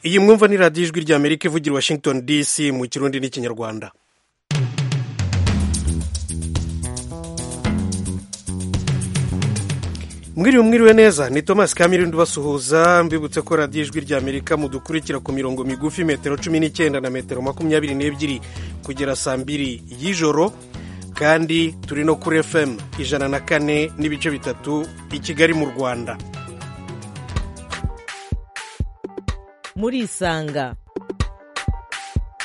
iyi mwumva ni radiyo ijwi rya amerika ivugira washington dc mu kirundi n'ikinyarwanda mwiriwe mwiriwe neza ni thomas kamirindi ubasuhuza mbibutse ko radiyo ijwi rya amerika mudukurikira ku mirongo migufi metero cumi n'icyenda na metero makumyabiri n'ebyiri kugera saa mbiri y'ijoro kandi turi no kuri fm ijana na kane n'ibice bitatu i kigali mu rwanda murisanga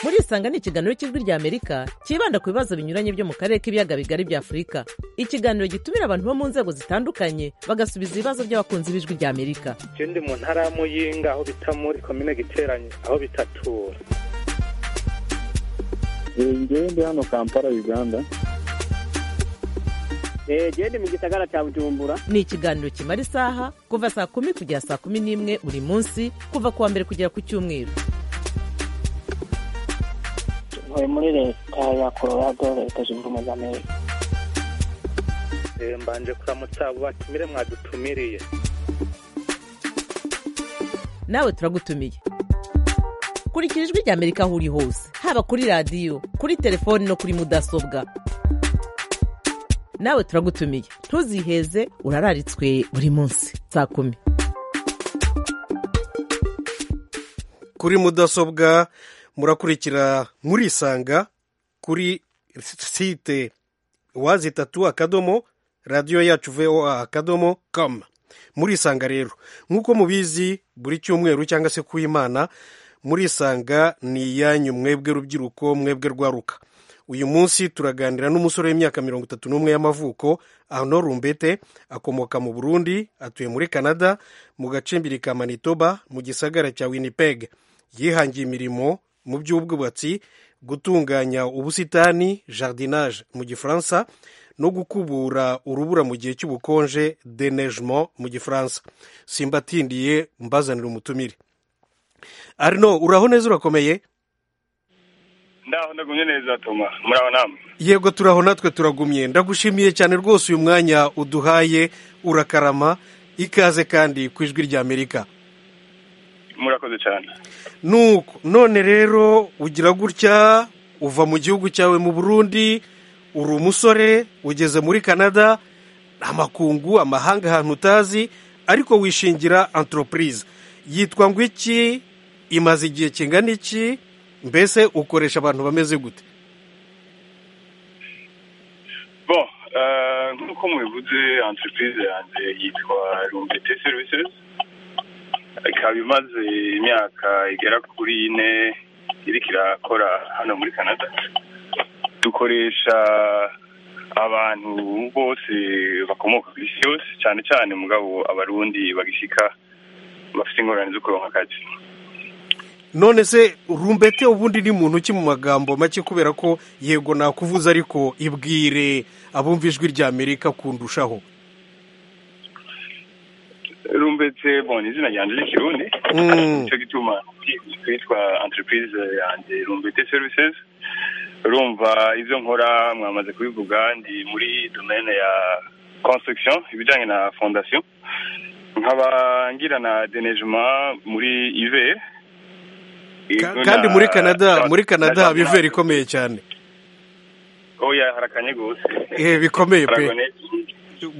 murisanga ni ikiganiro cy'ijwi rya amerika cyibanda ku bibazo binyuranye byo mu karere k'ibiyaga bigari bya afurika ikiganiro gitumira abantu bo mu nzego zitandukanye bagasubiza ibibazo by'abakunzi b'ijwi rya amerika icyo ndi mu ntara ya muyinga aho bita muri komine giteranye aho bitatura njyewe ndi hano kampala uganda genda mu gisagara cya bujumbura ni ikiganiro kimara isaha kuva saa kumi kugera saa kumi n'imwe buri munsi kuva ku wa mbere kugera ku cyumweru ntuye muri leta ya colorado leta zunze ubumwe za amerika mbanje kuramutsa abo batumire mwadutumiriye nawe turagutumiye kurikira ijwi rya amerika aho uri hose haba kuri radiyo kuri telefoni no kuri mudasobwa nawe turagutumiye ntuziheze urararitswe buri munsi saa kumi kuri mudasobwa murakurikira murisanga kuri site wazi itatu akadomo radiyo yacu voa akadomo kamu murisanga rero nk'uko mubizi buri cyumweru cyangwa se ku imana murisanga ni iyanyu mwebwe rubyiruko mwebwe rwaruka uyu munsi turaganira n'umusore w'imyaka mirongo itatu n'umwe y'amavuko ano rumbete akomoka mu burundi atuye muri canada mu gacimbiri ka manitoba mu gisagara cya winnipeg yihangiye imirimo mu by'ubwubatsi gutunganya ubusitani jardinage mu gifaransa no gukubura urubura mu gihe cy'ubukonje denegement mu gifaransa simbatindiye mbazanira umutumire arino uraho neza urakomeye ndaho ndagumye neza toma muraho namwe yego turaho natwe turagumye ndagushimiye cyane rwose uyu mwanya uduhaye urakarama ikaze kandi ku ijwi rya amerika murakoze cyane nuko none rero ugira gutya uva mu gihugu cyawe mu burundi uri umusore ugeze muri canada amakungu amahanga ahantu utazi ariko wishingira antoropurize yitwa ngo iki imaze igihe kingana iki mbese ukoresha abantu bameze gute bo nk'uko mubivuze entreprise yanjye yitwa rumbete services ikaba imaze imyaka igera kuri ine iriko irakora hano muri canada dukoresha abantu bose bakomoka ku isi yose cyane cyane mugabo abarundi bagishyika bafite ingorane zo kuronka akazi none se rumbete ubundi ni muntu ki mu magambo make kubera ko yego nakuvuze ariko ibwire abumva ijwi rya amerika kundushaho rumbete bon izina ryanjye ry'ikirundi nicyo gituma twitwa entreprise yanjye rumbete services urumva ibyo nkora mwamaze kubivuga ndi muri domaine ya construction ibijyanye na fondation nkaba ngira na denejema muri ive kandi muri canada muri canada haba ivera ikomeye cyane oya harakanye rwose bikomeye pe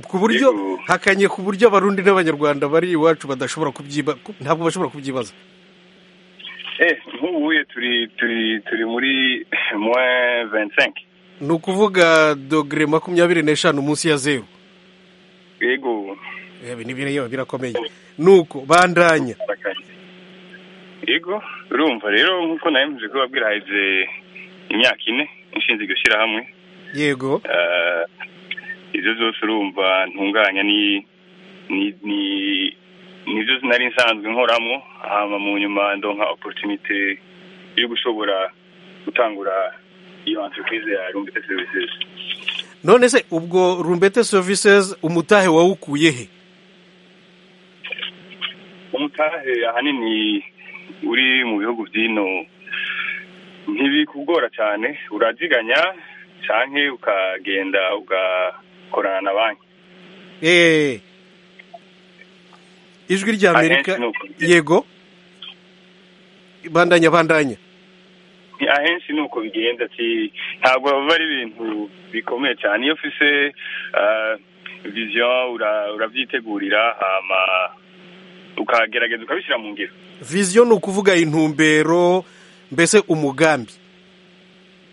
ku buryo hakanye ku buryo abarundi n'abanyarwanda bari iwacu badashobora kubyiba ntabwo bashobora kubyibaza nk'ubuye turi turi turi muri mwe ventisenke ni ukuvuga dogere makumyabiri n'eshanu munsi ya zeru yego birakomeye nuko bandanya yego urumva rero nk'uko nawe mvuze ko babwirahize imyaka ine inshinzwe gushyira hamwe yego ibyo zose urumva ntunganya ni ni nibyo nari nsanzwe nkoramo hama mu nyuma ndonka oporutinite yo gushobora gutangura iyo entreprise ya rumbete services none se ubwo rumbete services umutahe wawukuye he umutahe ahanini uri mu bihugu by'ino ntibikugora cyane urabyiganya cyane ukagenda ugakorana na banki ijwi rya amerika yego bandanya bandanya Ni ahenshi ni uko bigenda ati ntabwo biba ari ibintu bikomeye cyane iyo ufise eh, vision ura- uravyitegurira hama ukagerageza ukabishyira mu ngiro viziyo ni ukuvuga intumbero mbese umugambi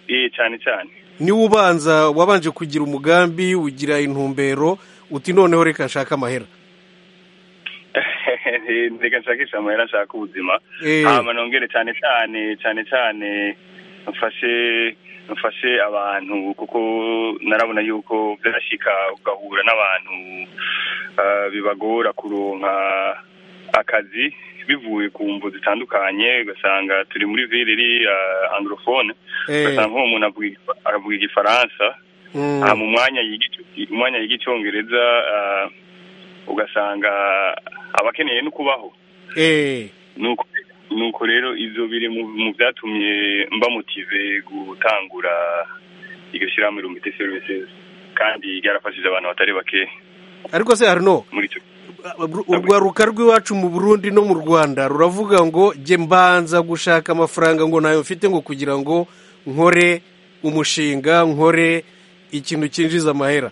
Eh, cyane cyane niwe ubanza wabanje kugira umugambi ugira intumbero uti noneho reka nshake amahera reka nshakisha amahera nshaka ubuzima Eh. hama nongere cyane cyane cyane cyane mfashe mfashe abantu kuko narabona yuko byarashika ugahura n'abantu ah, bibagora kuronka akazi bivuye ku mvu zitandukanye ugasanga turi muri ville iri ah, anglophone Eh. ugasanga nk'uwo muntu avuga- aravuga igifaransa Mm. Ah, mu mwanya yiga ico- mu mwanya yiga icyongereza ah, ugasanga aba akeneye no kubaho Eh, nuko nuko rero ibyo biri mu mu byatumye mba motive gutangura iryo shyirahamwe rumite services kandi ryarafashije abantu batari bake ariko se harino muri icyo urwaruka rw'iwacu mu burundi no mu rwanda ruravuga ngo jye mbanza gushaka amafaranga ngo ntayo mfite ngo kugira ngo nkore umushinga nkore ikintu cyinjiza amahera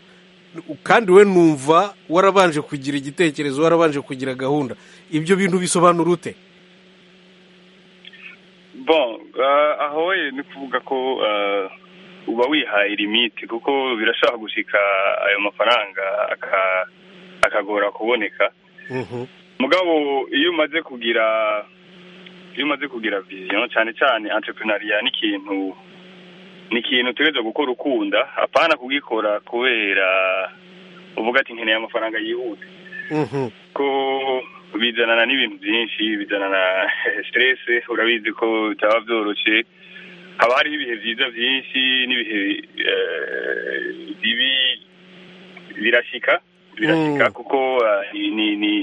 kandi we numva warabanje kugira igitekerezo warabanje kugira gahunda ibyo bintu bisobanura ute bon ah, aho we ni kuvuga ko ah, uba wihaye limite kuko birashobora gushika ayo mafaranga aka- akagora kuboneka Mhm. mugabo iyo umaze kugira iyo umaze kugira vision cyane cyane entrepreneuria ni ikintu ni ikintu utegereza gukora ukunda apana kugikora kubera uvuga ati nkeneye amafaranga yihuta Mhm. ko bizanana n'ibintu byinshi bizanana stress urabizi ko bitaba byoroshye haba hariho ibihe byiza byinshi n'ibihe eh, bibi birashika birashika Mm. kuko eh, ni- ni ni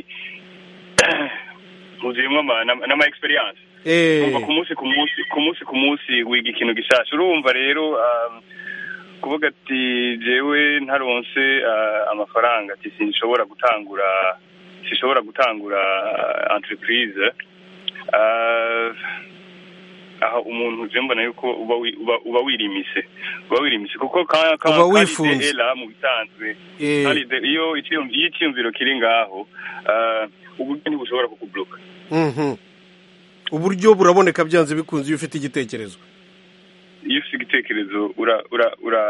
uzuyemo ama- n'ama- n'ama experience Eh, umva ku munsi ku munsi ku munsi ku munsi wiga ikintu gishasha urumva rero um, kuvuga ati jewe ntaronse uh, amafaranga ati sinshobora gutangura sinshobora gutangura uh, entreprise uh, aho umuntu je mbona yuko uba wi- uba- uba wirimise uba wirimise kuko ka- ka- Uba kandi wifunze. dehera mu bisanzwe eh, kandi de- iyo icyiyumvi- iyo icyiyumviro kiri ngaho uh, ubugeni bushobora kukubloka mhm. uburyo buraboneka byanze bikunze iyo ufite igitekerezo iyo ufite igitekerezo ura ura ura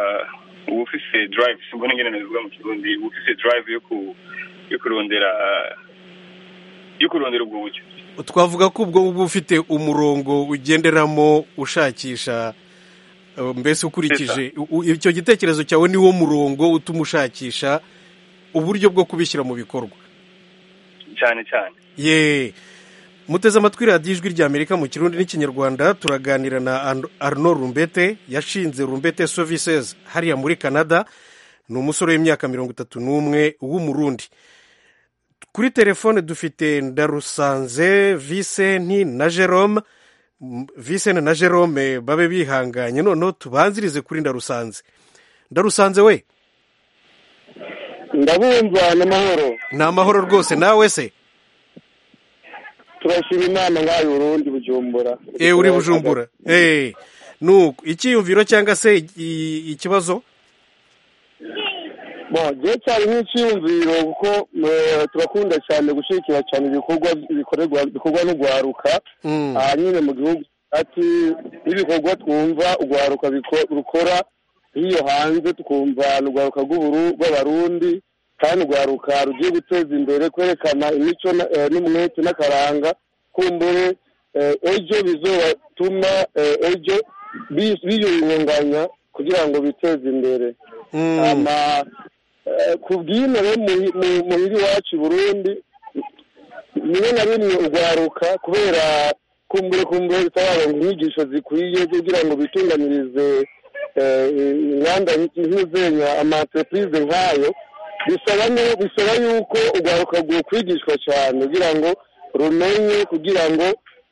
uba ufise drive simbona ingene nabivuga mu kirundi uba ufise drive yo ku yo kurondera yo kurondera ubwo buryo twavuga ko ubwo uba ufite umurongo ugenderamo ushakisha eh, mbese ukurikije u- u- icyo gitekerezo cyawe niwo murongo utuma ushakisha uburyo bwo kubishyira mu bikorwa cyane cyane ye muteze amatwi radiyo ijwi rya amerika mu kirundi n'ikinyarwanda turaganira na Arno- arno rumbete yashinze rumbete services hariya muri canada ni umusore w'imyaka mirongo itatu n'umwe w'umurundi kuri telefone dufite ndarusanze visenti na jerome M- visenti na jerome babe bihanganye noneho tubanzirize kuri ndarusanze ndarusanze we ndabumva n'amahoro ni amahoro rwose nawe se turashima imana nk'ayo urundi bujumbura e uri bujumbura eh nuko icyiyumviro cyangwa se i- ikibazo bo gihe cyari nk'icyiyumviro kuko eh, turakunda cyane gushyigikira cyane ibikorwa bikorerwa bikorwa n'urwaruka Mm. aha nyine mu gihugu ati n'ibikorwa twumva urwaruka biko- rukora nk'iyo hanze tukumva ni urwaruka rw'uburu- rw'abarundi kandi urwaruka rugiye guteza imbere kwerekana imico na- eh, n'umwete n'akaranga kumbure eh, ejo bizobatuma eh, ejo bi- biyungunganya kugira ngo biteze imbere Mm. ama eh, ku bw'ino rero mu- mu- muhira iwacu i burundi rimwe na rimwe urwaruka kubera kumbure kumbure rutabaronka inyigisho zikwiye kugira ngo bitunganirize eh, inganda nk'izenya amaterepurize nk'ayo bisaba nu- bisaba yuko urwaruka rwokwigishwa cyane kugira ngo rumenye kugira ngo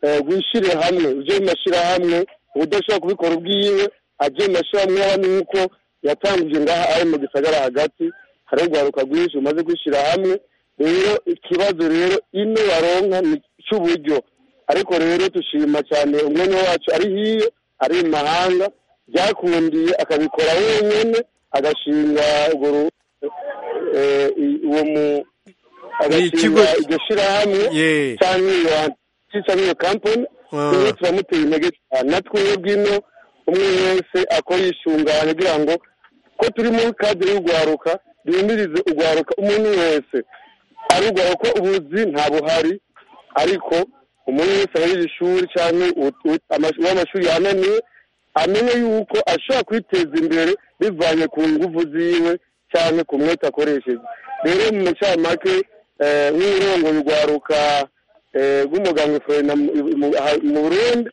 eh, rwishyire hamwe rujye mu mashyirahamwe udashobora kubikora ubwiwe ajye mu mashyirahamwe y'abandi nk'uko yatangije ngaha ari mu gisagara hagati hari urwaruka rwinshi rumaze kwishyira hamwe rero ikibazo rero ino baronka ni icy'uburyo ariko rero dushima cyane umwanya wacu ari hiyo ari mu mahanga byakundiye akabikora wenyine agashinga urwo ru- eh, i- uwo mu agashinga ikigo- iryo shyirahamwe Yeah. cyangwa iyo cyangwa iyo kampani Ah. rero turamuteye intege cyane natwe bw'ino umwe wese akora yishunganye kugira ngo ko turi muri kadire y'urwaruka duhumirize urwaruka umuntu wese arugara ko ubuzi nta buhari ariko umuntu wese abarira ishuri cyangwa u- u- amash- uw'amashuri yananiwe amenye yuko ashobora kwiteza imbere bivanye ku ngufu ziwe cyangwa ku mwete akoresheje rero mu macamake eh, nk'ururongoye urwaruka eh, rw'umuganga Frena mu mu- aha- mu burundi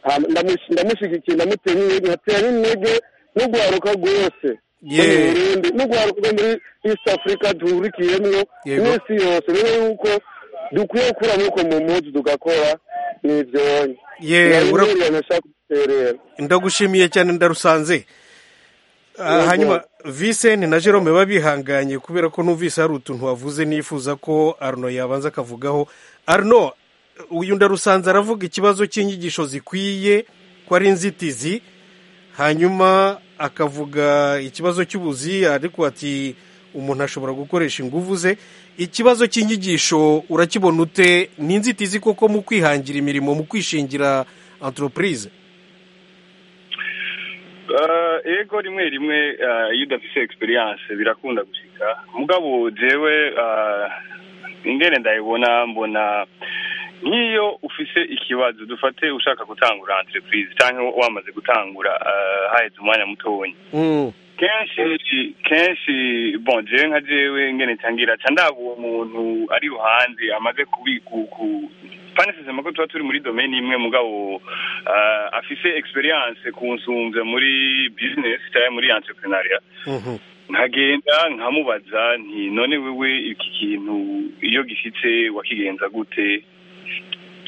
Ham- ndamush- ndamushyigikiye ndamutera intege nkatera n'intege n'urwaruka rwose Ye. rwo mu Burundi n'urwaruka rwo muri east africa duhurikiyemwo Yego. n'isi yose rero yuko dukwiye gukura amaboko mu mpuzu tugakora n'ibyonyi Ye, ura- nashaka guterera ndagushimiye cyane ndarusanze Ah, Yego. hanyuma visenti na jerome babihanganye kubera ko numvise hari utuntu wavuze nifuza ko arno yabanza akavugaho arno uyu ndarusanze aravuga ikibazo cy'inyigisho zikwiye ko ari inzitizi hanyuma akavuga ikibazo cy'ubuzi ariko ati umuntu ashobora gukoresha ingufu ze ikibazo cy'inyigisho urakibona ute ni inzitizi koko mu kwihangira imirimo mu kwishingira enterprise Eh, ego rimwe rimwe eh, iyo udafite egisperiyanse birakunda gushika mugabo jewe eh, ingene ndayibona mbona nk'iyo ufise ikibazo dufate ushaka gutangura entreprise cyangwa wamaze gutangura eh, haheze umwanya mutonya Mm. kenshi kenshi bon jewe nka jewe ngene ntangira ca ndaba uwo muntu ari ruhande amaze kubiku ku panisizema ko tuba turi muri domaine imwe mugabo eh, afise experience kunsumvya muri business cyangwa muri entrepreneuria Mhm. nkagenda nkamubaza nti none wewe iki kintu iyo gishitse wakigenza gute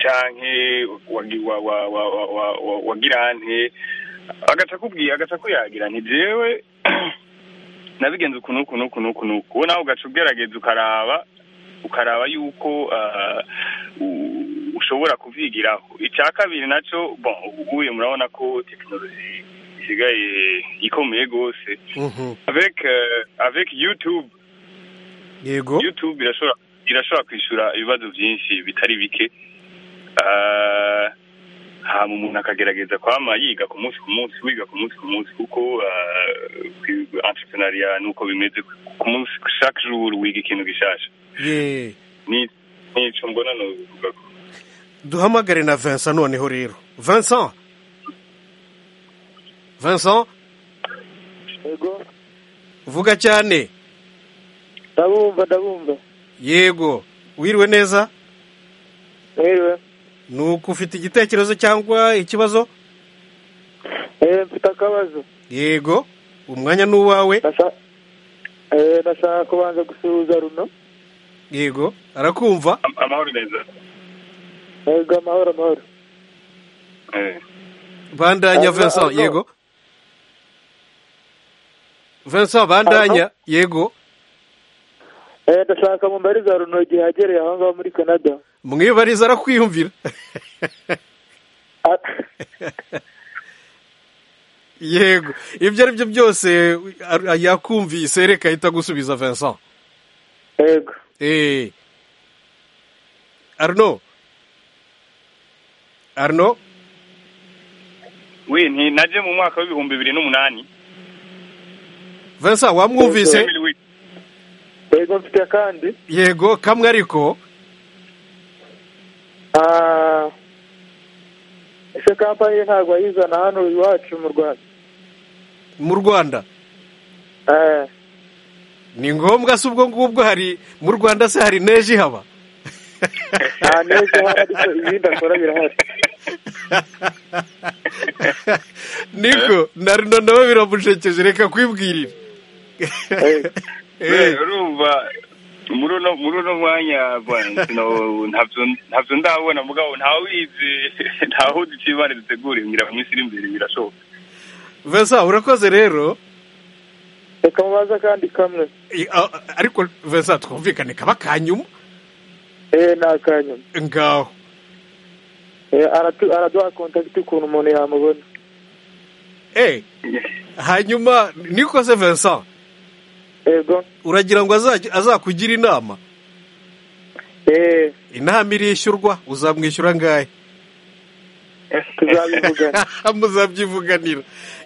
canke wagi- wa- wa- wa- wa- wa- wa- wagira nte agaca akubwiye agaca akuyagira nti jewe nabigenza uku n'uku n'uku n'uku n'uku wowe nawe ugaca ugerageza ukaraba ukaraba yuko ah, u- ushobora kuvyigiraho icya kabiri naco bon ubuye murabona ko tekinoloji isigaye ikomeye gose Mhm. avec euh, avec YouTube yego YouTube irashobora irashobora kwishura ibibazo byinshi bitari bike Ah, hama umuntu akagerageza kwama yiga ku munsi ku munsi wiga ku munsi ku munsi kuko ah, kwi- entrepreneuria nuko bimeze ku munsi chaque jour wiga ikintu gishasha ye Ni- nico mbona nobivuga duhamagare na vincent noneho rero vincent vincent yego vuga cyane ndabumva ndabumva yego wiriwe neza yewe ni uko ufite igitekerezo cyangwa ikibazo eee mfite akabazo yego umwanya ni uwawe Ndashaka- eh, ndashaka kubanza gusuhuza runo yego arakumva Am- amahoro neza yego amahoro amahoro eh. bandanya Arno, vincent Arno. yego vincent bandanya yego Eh, ndashaka mumbariza runo igihe yagereye aho ngaho muri canada mwibariza arakwiyumvira Ah, yego ibyo ari byo byose ar- yakumvise reka ahita gusubiza vincent yego Eh. Arno. Arno. we nti naje mu mwaka w'ibihumbi bibiri n'umunani Vincent wamwumvise? Emily Witt. yego mfite akandi Yego, kamwe ariko. Ah, ese kampani ntabwo wayizana hano iwacu mu rwanda Mu Rwanda. Eh, Ni ngombwa se ubwo ngubwo hari mu Rwanda se hari neji haba? nta neza ihari ariko ibindi akora birahari Niko, na Arno nabo biramushekeje reka kwibwirira. Yego. Eh, urumva muri uno muri uno mwanya bwana, sino- ntavyo ntavyo ndabona mugabo ntawe ubizi ntawe uzi ico imana dutegura ngira mu minsi iri imbere birashoboka Vincent urakoze rero. reka mubaze akandi kamwe I- a- a- Ariko Vincent twumvikane kaba kanyuma eee ni akanyuma ngaho. araduha kontakiti ukuntu umuntu yamubona Eh, hanyuma nikoze Vincent yego uragira ngo azajya- azakugira inama eee inama irishyurwa uzamwishyura angahe tuzabivugana muzabyivuganira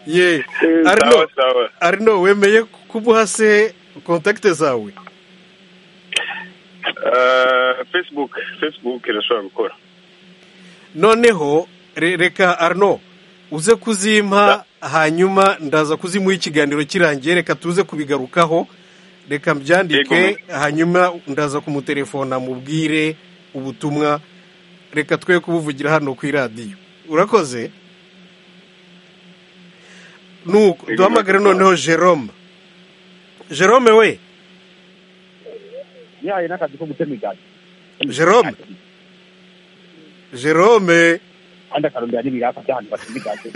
ye Eh, arino sawa sawa arino wemeye kumuha se kontakite zawe Eh, facebook facebook irashobora gukora noneho re- reka arino uze kuzimpa hanyuma ndaza kuzimuha ikiganiro kirangiye reka tuze kubigarukaho reka mbyandike Yego. hanyuma ndaza kumutelefona mubwire ubutumwa reka twe kubuvugira hano ku iradiyo urakoze nuko Yego, duhamagare murakoze. noneho jerome jerome we ntiyaye n'akazi ko gutema imigati jerome jerome kandi akarondera n'ibiraka by'ahantu batema imigati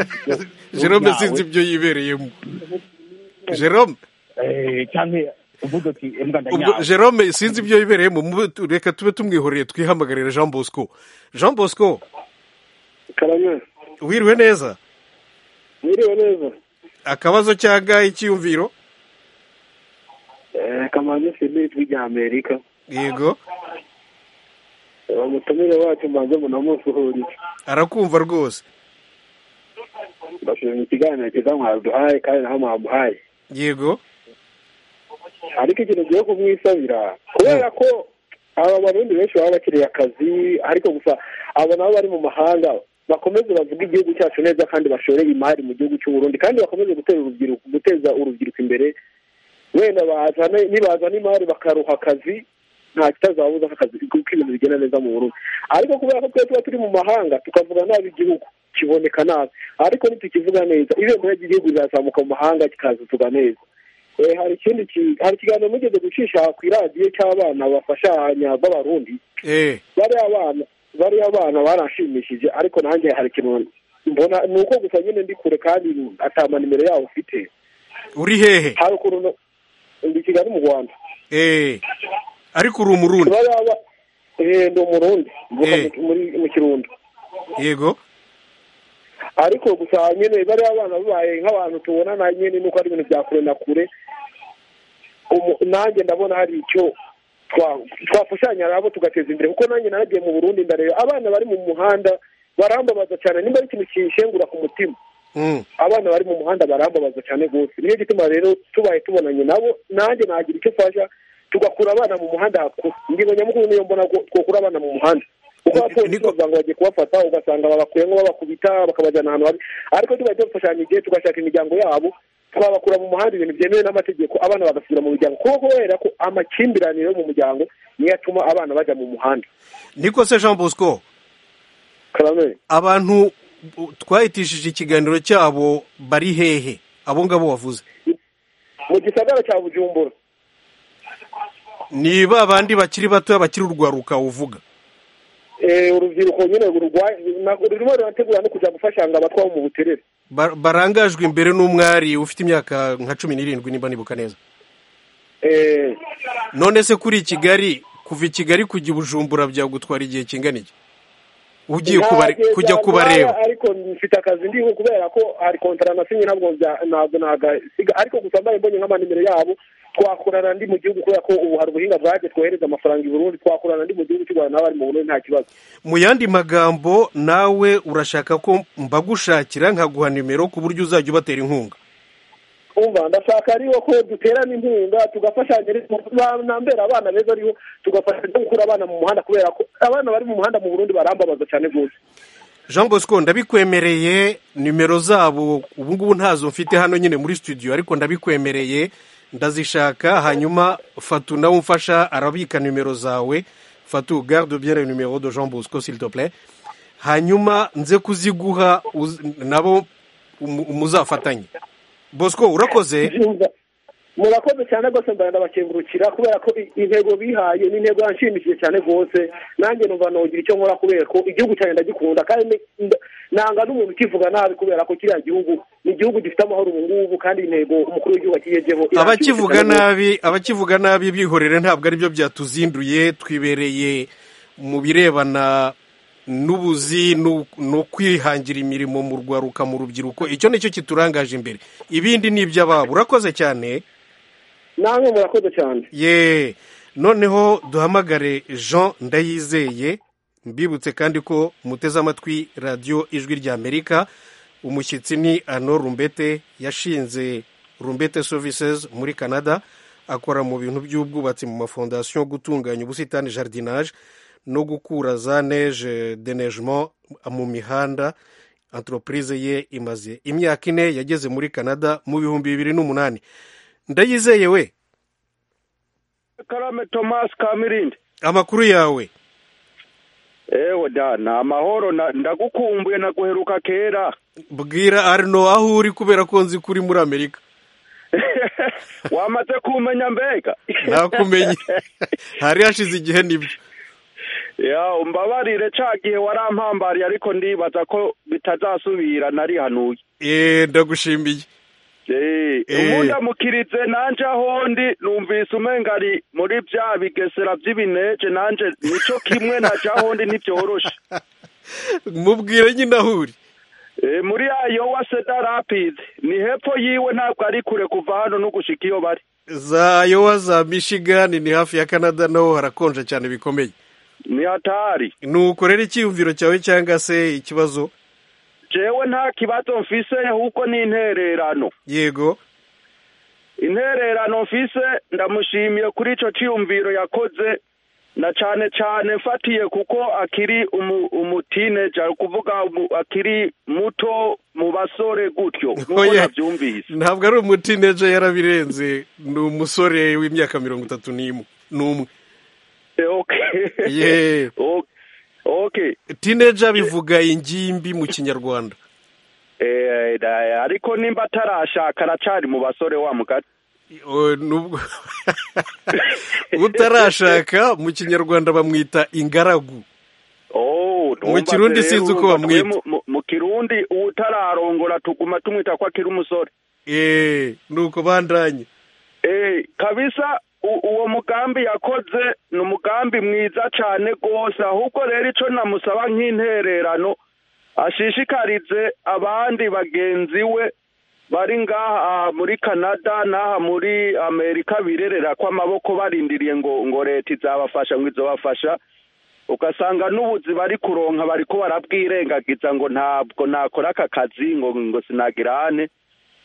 jerome sinzi ibyo yibereyemo jerome cyangwa uvuga uti imbwa ubwo ndanyawe jerome sinzi ibyo yibereyemo mube tu- reka tube tumwihoreye twihamagarire jean bosco jean bosco karame wiriwe neza mwiriwe neza akabazo cyangwa icyiyumviro eee kamanzi sibiri twijya amerika yego umutumire wacu mbanze munamusuhurize arakumva rwose ndashimira ikiganiro cyiza mwaduhaye kandi naho mwamuhaye yego ariko ikintu ugiye kumwisabira kubera ko aba barundi benshi baba bakeneye akazi ariko gusa abo nabo bari mu mahanga bakomeze bavuge igihugu cyacu neza kandi bashore imari mu gihugu cy'u Burundi kandi bakomeze guteza urubyiruko guteza urubyiruko imbere wenda bazana nibazana imari bakaruha akazi nta kitazabuza akazi kuko ibintu bigenda neza mu Burundi ariko kubera ko twe tuba turi mu mahanga tukavuga nabi igihugu kiboneka nabi ariko ntitukivuga neza ibendera ry'igihugu rizazamuka mu mahanga kikazutuka neza Eh, hari ikindi ki- hari ikiganiro mugeze gucisha ku iradiyo cy'abana bafashanya b'abarundi eh bariya abana bariya abana baranshimishije ariko nanjye hari ikintu mbona ni uko gusa nyine ndi kure kandi atama nimero yawo ufite uri hehe hari ukuntu no- ndi i kigali mu rwanda eh ariko uri umurundi bariya ba eh, ndi umurundi mvuka Eh. mu- muri mu kirundo yego ariko gusa nyine bariya abana babaye nk'abantu tubonana nyine nuko ari ibintu bya kure na kure Umu- nanjye ndabona hari icyo twa- twafashanya nabo tugateza imbere kuko nanjye naragiye mu burundi ndareba abana bari mu muhanda barambabaza cyane nimba ari ikintu kinshengura ku mutima Mm. abana bari mu muhanda barambabaza cyane rwose niyo gituma rero tubaye tubonanye nabo nanjye nagira icyo mfasha tugakura abana mu muhanda hakuru ingingo nyamukuru niyo mbona ko twakura abana mu muhanda kuko abapolisi Niko- bavuga ngo bagiye kubafata ugasanga babakuye ngo babakubita bakabajyana ahantu habi ariko tubaye dufashanya igihe tugashaka imiryango yabo twabakura mu muhanda ibintu byemewe n'amategeko abana bagasubira mu miryango kuko kubera ko amakimbirane yo mu muryango niyo atuma abana bajya mu muhanda niko se jean bosco karame abantu u- twahitishije ikiganiro cyabo bari hehe abo ngabo wavuze mu gisagara cya bujumbura ni ba bandi bakiri bato bakiri urwaruka uvuga Eh, urubyiruko nyine rurwaye ntabwo rurimo rurategura no kujya gufashanga abatwara mu buterere Ba- barangajwe imbere n'umwari ufite imyaka nka cumi n'irindwi nimba nibuka neza Eh, none se kuri kigali kuva i kigali kujya i bujumbura byagutwara igihe kingana iki ugiye kubare- nageze kujya ahantu kubareba hariya, ariko mfite akazi ndiho kubera ko hari kontara nasinye ntabwo bya- ntabwo nagasiga ariko gusa mbaye mbonye nk'amanimero yabo twakorana ndi mu gihugu kubera ko ubu hari ubuhinga bwaje twohereza amafaranga i burundi twakorana ndi mu gihugu cy'u rwanda n'abari mu burundi nta kibazo mu yandi magambo nawe urashaka ko mbagushakira nkaguha nimero ku buryo uzajya ubatera inkunga umva ndashaka ariho ko duterana inkunga tugafashanya ariko nambera abana beza ariho tugafashanya no gukura abana mu muhanda kubera ko abana bari mu muhanda mu burundi barambabaza cyane rwose jean bosco ndabikwemereye nimero zabo ubu ngubu ntazo mfite hano nyine muri studio ariko ndabikwemereye ndazishaka hanyuma fatu nawe umfasha arabika nimero zawe fatu garde bien le numero de jean bosco s'il te plaît hanyuma nze kuziguha uz- nabo umu- muzafatanye bosco urakoze Ndumva. murakoze cyane rwose mbara ndabakengurukira kubera ko i- intego bihaye ni intego yanshimishije cyane rwose nanjye numva nogira icyo nkora kubera ko igihugu cyanjye ndagikunda kandi ni- nda- nanga n'umuntu ukivuga nabi kubera ko kiriya gihugu ni igihugu gifite amahoro ubu ngubu kandi intego umukuru w'igihugu akigejeho abakivuga nabi abakivuga nabi bihorere ntabwo aribyo byatuzinduye twibereye mu birebana n'ubuzi n'u- ni ukwihangira imirimo mu rwaruka mu rubyiruko icyo ni cyo kiturangaje imbere ibindi ni iby'ababo urakoze cyane namwe murakoze cyane ye noneho duhamagare jean ndayizeye mbibutse kandi ko muteze amatwi radiyo ijwi ry'amerika umushyitsi ni ano rumbete yashinze rumbete services muri canada akora mu bintu by'ubwubatsi mu mafondasiyo gutunganya ubusitani jardinage no gukura za neje denejement mu mihanda entreprise ye imaze imyaka ine yageze muri canada mu bihumbi bibiri n'umunani ndayizeye we karame tomasi ka mirindi amakuru yawe ewe dana amahoro na- ndagukumbuye naguheruka kera bwira arino aho uri kubera ko nzi ko uri muri amerika wamaze kumenya mbega nakumenye hari hashize igihe nibyo ya umbabarire ca gihe warampambariye ariko ndibaza ko bitazasubira narihanuye Eh, ndagushimiye Eh, ubundi amukirize nanje ahondi numvise umenga ari muri bya bigesera by'ibineje nanje nico kimwe na ja ahondi ntibyoroshe mubwire nyine aho uri Eh, muri ayo wa Cedar Rapids ni hepfo yiwe ntabwo ari kure kuva hano no gushika iyo bari za yowa za michigan ni hafi ya canada naho harakonja cyane bikomeye ni hatari nukorera icyiyumviro cyawe cyangwa se ikibazo jewe nta kibazo mfise ahubwo ni intererano yego intererano mfise ndamushimiye kuri ico ciyumviro yakoze na cane cane mfatiye kuko akiri umu- umutineja ni ukuvuga umu- akiri muto mu basore gutyo nk'uko Oya. navyumvise ntabwo ari umutineja yarabirenze ni umusore w'imyaka mirongo itatu n'imwe n'umwe Eh, okay ye Ok- okay tineja bivuga ingimbi mu kinyarwanda Eh, da- ariko nimba atarashaka aracari mu basore wa mugati O, nubwo utarashaka mu kinyarwanda bamwita ingaragu Oh, Mu ndumva Kirundi rero, sinzi uko urumva bamwita. twe mu- mu- mu kirundi utararongora tuguma tumwita ko akiri umusore Eh, nuko bandanye Eh, kabisa u- uwo mugambi yakoze ni umugambi mwiza cyane rwose ahubwo rero icyo namusaba nk'intererano ashishikarize abandi bagenzi we bari ngaha muri canada n'aha muri amerika birerera kw'amaboko barindiriye ngo ngo leta izabafasha ngo izobafasha ugasanga n'ubuzi bari kuronka bariko barabwirengagiza ngo ntabwo nakora aka kazi ngo ngo sinagirane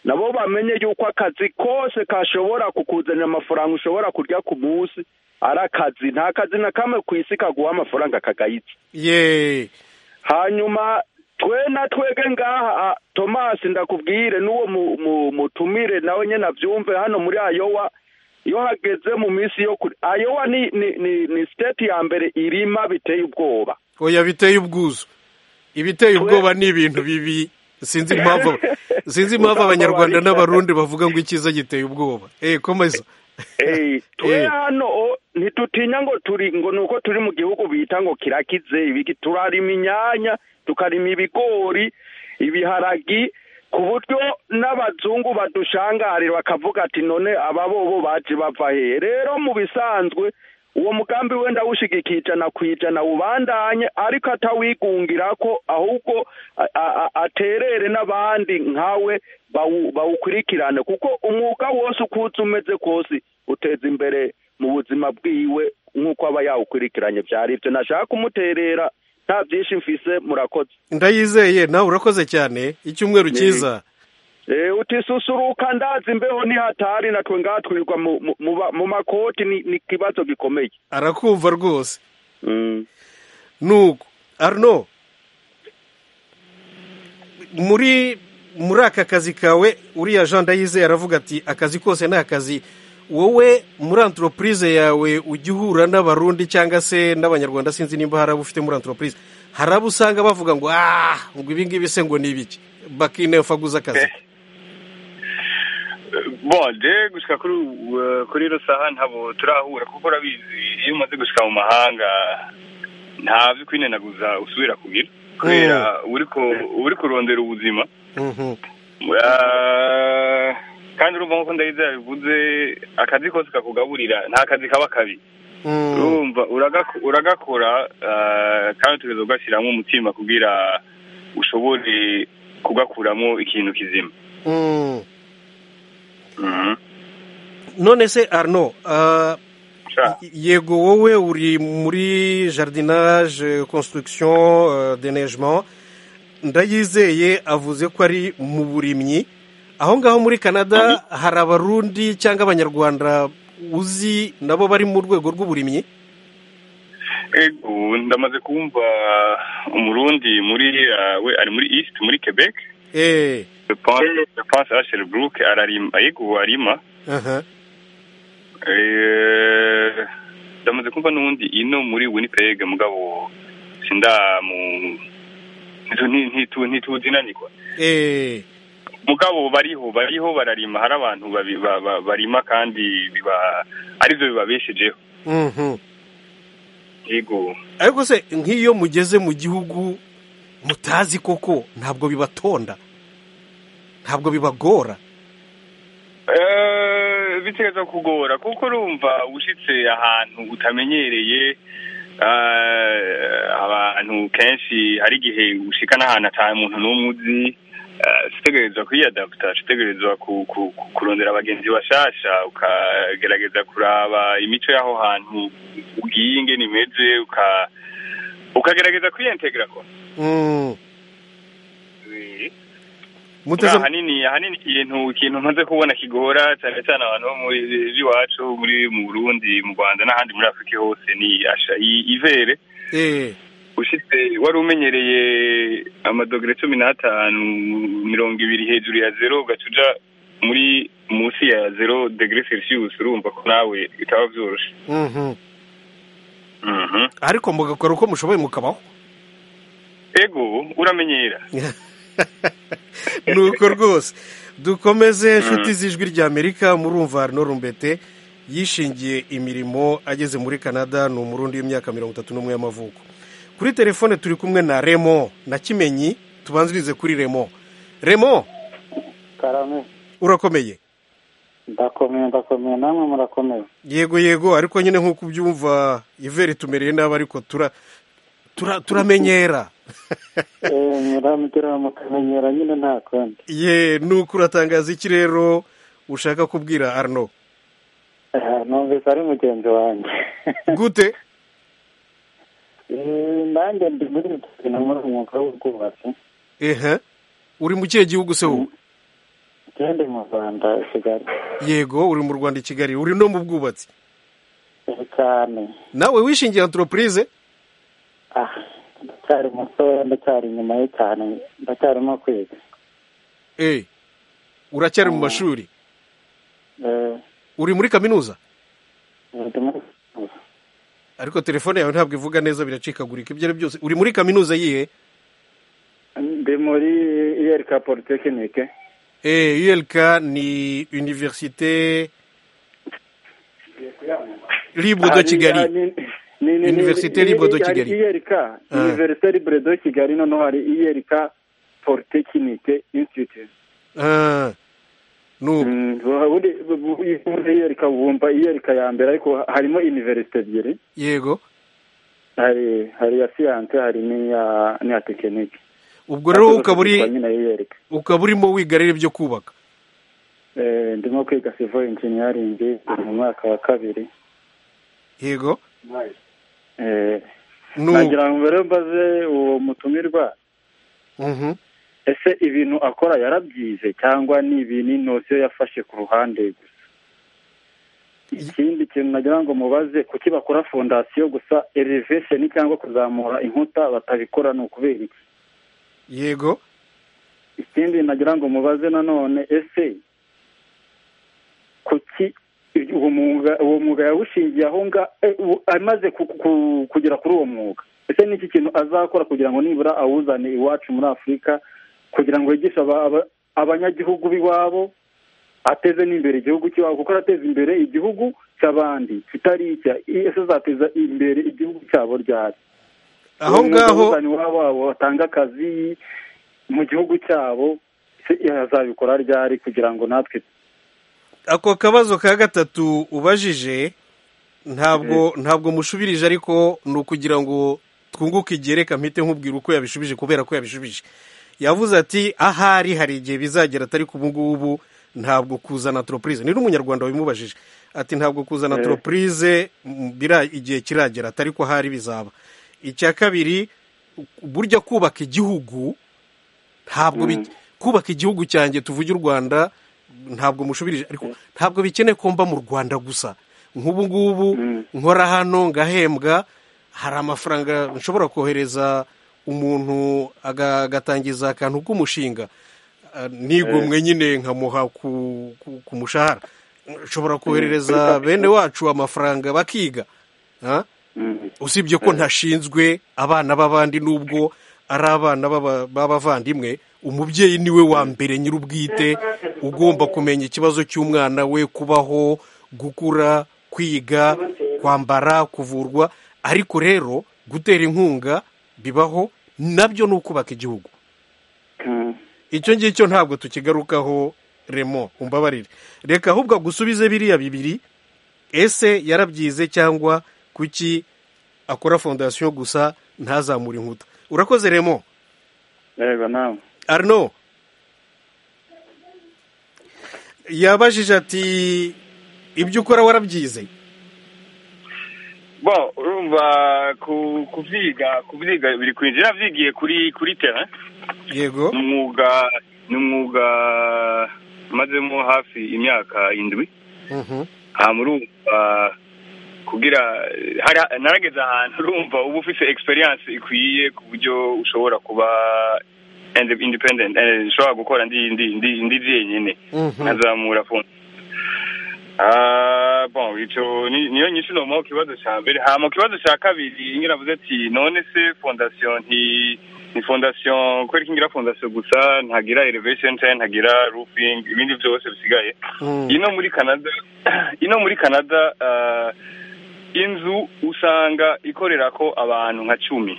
nabo bamenye yuko akazi kose kashobora kukuzanira amafaranga ushobora kurya ku munsi ari akazi nta kazi na kamwe ku isi kaguha amafaranga kagayitse ye hanyuma twe na twege ngaha tomasi ndakubwire n'uwo mu- mu- mutumire nawe nyine abyumve hano muri ayowa iyo hageze mu minsi yo kuri ayowa ni ni ni, ni siteti ya mbere irima biteye ubwoba oya biteye ubwuzu ibiteye ubwoba ni ibintu bibi sinzi impamvu sinzi impamvu abanyarwanda n'abarundi bavuga ngo icyiza giteye ubwoba eh komeza Eh, twe Eh. hano o, ntitutinya ngo turi ngo nuko turi mu gihugu bita ngo kirakize ibiki turarima inyanya tukarima ibigori ibiharagi ku buryo n'abazungu badushangarira bakavuga ati none aba bobo baje bava hehe rero mu bisanzwe uwo mugambi we ndawushigikiye ijana ku ijana ubandanye ariko atawigungira ko ahubwo a- a- a- aterere n'abandi nkawe bawu- bawukurikirane kuko umwuga wose uko uza umeze kose uteza imbere mu buzima bwiwe nk'uko aba yawukurikiranye byari ibyo nashaka kumuterera nta byinshi mfise murakoze ndayizeye nawe urakoze cyane icyumweru Ni- cyiza Eh, utisusuruka ndazi imbeho ni hatari natwe ngaha twirirwa mu, mu, mu, ba- mu makoti ni, ni kibazo gikomeye arakumva rwose mm. nuko arno muri muri aka kazi kawe uriya jean ndayizeye aravuga ati akazi kose ni akazi wowe muri antoropurize yawe ujya uhura n'abarundi cyangwa se n'abanyarwanda sinzi nimba hari abo ufite muri antoropurize hari abo usanga bavuga ngo ah ngo ibi ngibi se ngo ni ibiki bakinefa guza akazi bon je gushika kuri ubu, eh, kuri ino saha ntabo turahura kuko urabizi iyo umaze gushika mu mahanga nta byo kwinenaguza usubira kugira kubera uriko uri kurondera ubuzima Mhm. Eh, kandi urumva nkuko ndahita bivuze akazi kose kakugaburira nta kazi kaba kabi urumva uragako- uragakora eh, kandi tugeze ugashyiramo umutima kugira ushobore kugakuramo ikintu kizima Mm. Mhm. none se arno ah, Sha. yego wowe uri muri jardinage construction eh, denegement ndayizeye avuze ko ari mu burimyi aho ngaho muri canada hari abarundi cyangwa abanyarwanda uzi nabo bari mu rwego rw'uburimyi Ego, ubu ndamaze kumva umurundi muri eh, we ari muri east muri quebec eh je pense je pense asheri buruke ararima yego arima aha Eh, ndamaze kumva n'ubundi ino muri winnipeg mugabo sindamu ntitu- ntitu- ntituzinanirwa eh mugabo bariho bariho bararima hari abantu babi- ba- ba- barima kandi biba aribyo bibabeshejeho mhm yego ariko se nk'iyo mugeze mu gihugu mutazi koko ntabwo bibatonda ntabwo bibagora Eh, bitegereza kugora kuko urumva ushyitse ahantu utamenyereye eh, abantu kenshi hari igihe ushika n'ahantu atari umuntu n'umwe uzi eh, utegerezwa kwiyadaputa utegerezwa ku- ku- ku- kurondera abagenzi bashasha ukagerageza kuraba imico y'aho hantu ugiye ingene imeze uka- ukagerageza kwiyentegra ko Mm. muteze ahanini ahanini ikintu ikintu maze kubona kigora cyane cyane abantu bo muri iwacu muri mu burundi mu rwanda n'ahandi muri afurika hose ni asha i- ivere eh ushyitse wari umenyereye amadogere cumi n'atanu mirongo ibiri hejuru ya zero ugaca uja muri munsi ya zero degere celsius urumva ko nawe bitaba byoroshye mhm Mhm. ariko mugakora uko mushoboye mukabaho ego uramenyera nuko rwose dukomeze inshuti z'ijwi ry'amerika murumva arno rumbete yishingiye imirimo ageze muri canada ni umurundi w'imyaka mirongo itatu n'umwe y'amavuko kuri telefone turi kumwe na remo na kimenyi tubanzirize kuri remo remo karame urakomeye ndakomeye ndakomeye namwe murakomeye yego yego ariko nyine nk'uko ubyumva iveri tumereye nabi ariko tura tura turamenyera muramugira mukamenyera nyine nta kundi ye nuko uratangaza iki rero ushaka kubwira arno Eh, numvise ari mugenzi wanjye gute Eh, nanjye ndi muri bitugina muri uyu mwuga w'ubwubatsi ehe uri mu kihe gihugu se wowe ngende mu rwanda i kigali yego uri mu rwanda i kigali uri no mu bwubatsi Eh, cyane nawe wishingiye antoropurize ah ndacyari mutoya ndacyari inyuma ye cyane ndacyarimo kwiga eee uracyari mu mashuri Eh, uri muri kaminuza ndi muri ariko telefone yawe ntabwo ivuga neza biracikagurika ibyo ari byose uri muri kaminuza yihe ndi muri iyerika politekinike eee yelika ni univerisite libre de kigali Université libre de Kigali. iyerika Ah. univerisite libre de kigali noneho hari iyerika polytechnique institute Ah, nuko Mm, ubundi ubundi iyerika wumva iyerika ya mbere ariko harimo univerisite ebyiri yego hari hari iya siyanse hari n'iya n'iya tekinike ubwo rero ukaba Yitwa uri nyine iyerika ukaba urimo wiga rero ibyo kubaka Eh, ndimo kwiga civil engineering ndi mu mwaka wa kabiri yego Eh, nuko nagira ngo mbere mbaze uwo mutumirwa Mhm. ese ibintu akora yarabyize cyangwa ni ibintu inosiyo yafashe ku ruhande gusa ikindi kintu nagira ngo mubaze kuki bakora fondasiyo gusa elevation cyangwa kuzamura inkuta batabikora ni ukubera iki yego ikindi nagira ngo mubaze nanone ese kuki ibyo- uwo mwuga uwo mwuga yawushingiye aho nga eh, u- amaze ku- ku- kugera kuri uwo mwuga ese ni iki kintu azakora kugira ngo nibura awuzane iwacu muri afurika kugira ngo yigishe aba- aba- abanyagihugu b'iwabo ateze n'imbere igihugu cy'iwabo kuko arateza imbere igihugu cy'abandi kitari icya I- ese azateza imbere igihugu cyabo ryari aho Uwo mwuga ngaho awuzane iwabo wabo batanga akazi mu gihugu cyabo se azabikora ryari kugira ngo natwe ako kabazo ka gatatu ubajije ntabwo ntabwo mushubirije ariko ni ukugira ngo twunguke igereka mpite nkubwira uko yabishubije kubera ko yabishubije yavuze ati ahari hari igihe bizagera atari ku ngubu ntabwo kuzana toropurize ni n'umunyarwanda wabimubajije ati ntabwo kuzana Eh. toropurize igihe kiragera atari ko ahari bizaba icya kabiri burya kubaka igihugu ntabwo bi- kubaka igihugu cyanjye tuvuge u rwanda ntabwo mushubirije ariko ntabwo bikeneye ko mba mu rwanda gusa nk'ubu ngubu nkora hano ngahembwa hari amafaranga nshobora kohereza umuntu aga- agatangiza akantu k'umushinga Ah, nigomwe nyine nkamuha ku ku- ku mushahara nshobora koherereza bene wacu amafaranga bakiga Ah? usibye ko ntashinzwe abana b'abandi n'ubwo ari abana b'aba- b'abavandimwe umubyeyi niwe wa mbere nyir'ubwite ugomba kumenya ikibazo cy'umwana we kubaho gukura kwiga kwambara kuvurwa ariko rero gutera inkunga bibaho nabyo ni ukubaka igihugu icyo ngicyo ntabwo tukigarukaho remo umbabarire reka ahubwo agusubize biriya bibiri ese yarabyize cyangwa kuki akora fondasiyo gusa ntazamure inkuta urakoze remo yego nawe arno yabajije ati ibyo ukora warabyize bo urumva ku- kubyiga kubyiga biri kwinjira navyigiye kuri kuri tera yego ni umwuga ni umwuga mazemo hafi imyaka indwi Mhm. aha murumva kugira hari narageze ahantu urumva uba ufite experience ikwiye ku buryo ushobora kuba indi- independent eh, ushobora gukora ndi ndi ndi ndi jyenyine Mhm. nkazamura fone Ah, bon icyo ni- niyo nyinshi ni mu kibazo cya mbere hama mu kibazo cya kabiri ngira avuze ati none se fondasiyo nti ni fondasiyo kubera ko ingira fondasiyo gusa ntagira elevation cyangwa ntagira roofing ibindi byose bisigaye ino muri canada ino muri canada ah, inzu usanga ikorera ko abantu nka cumi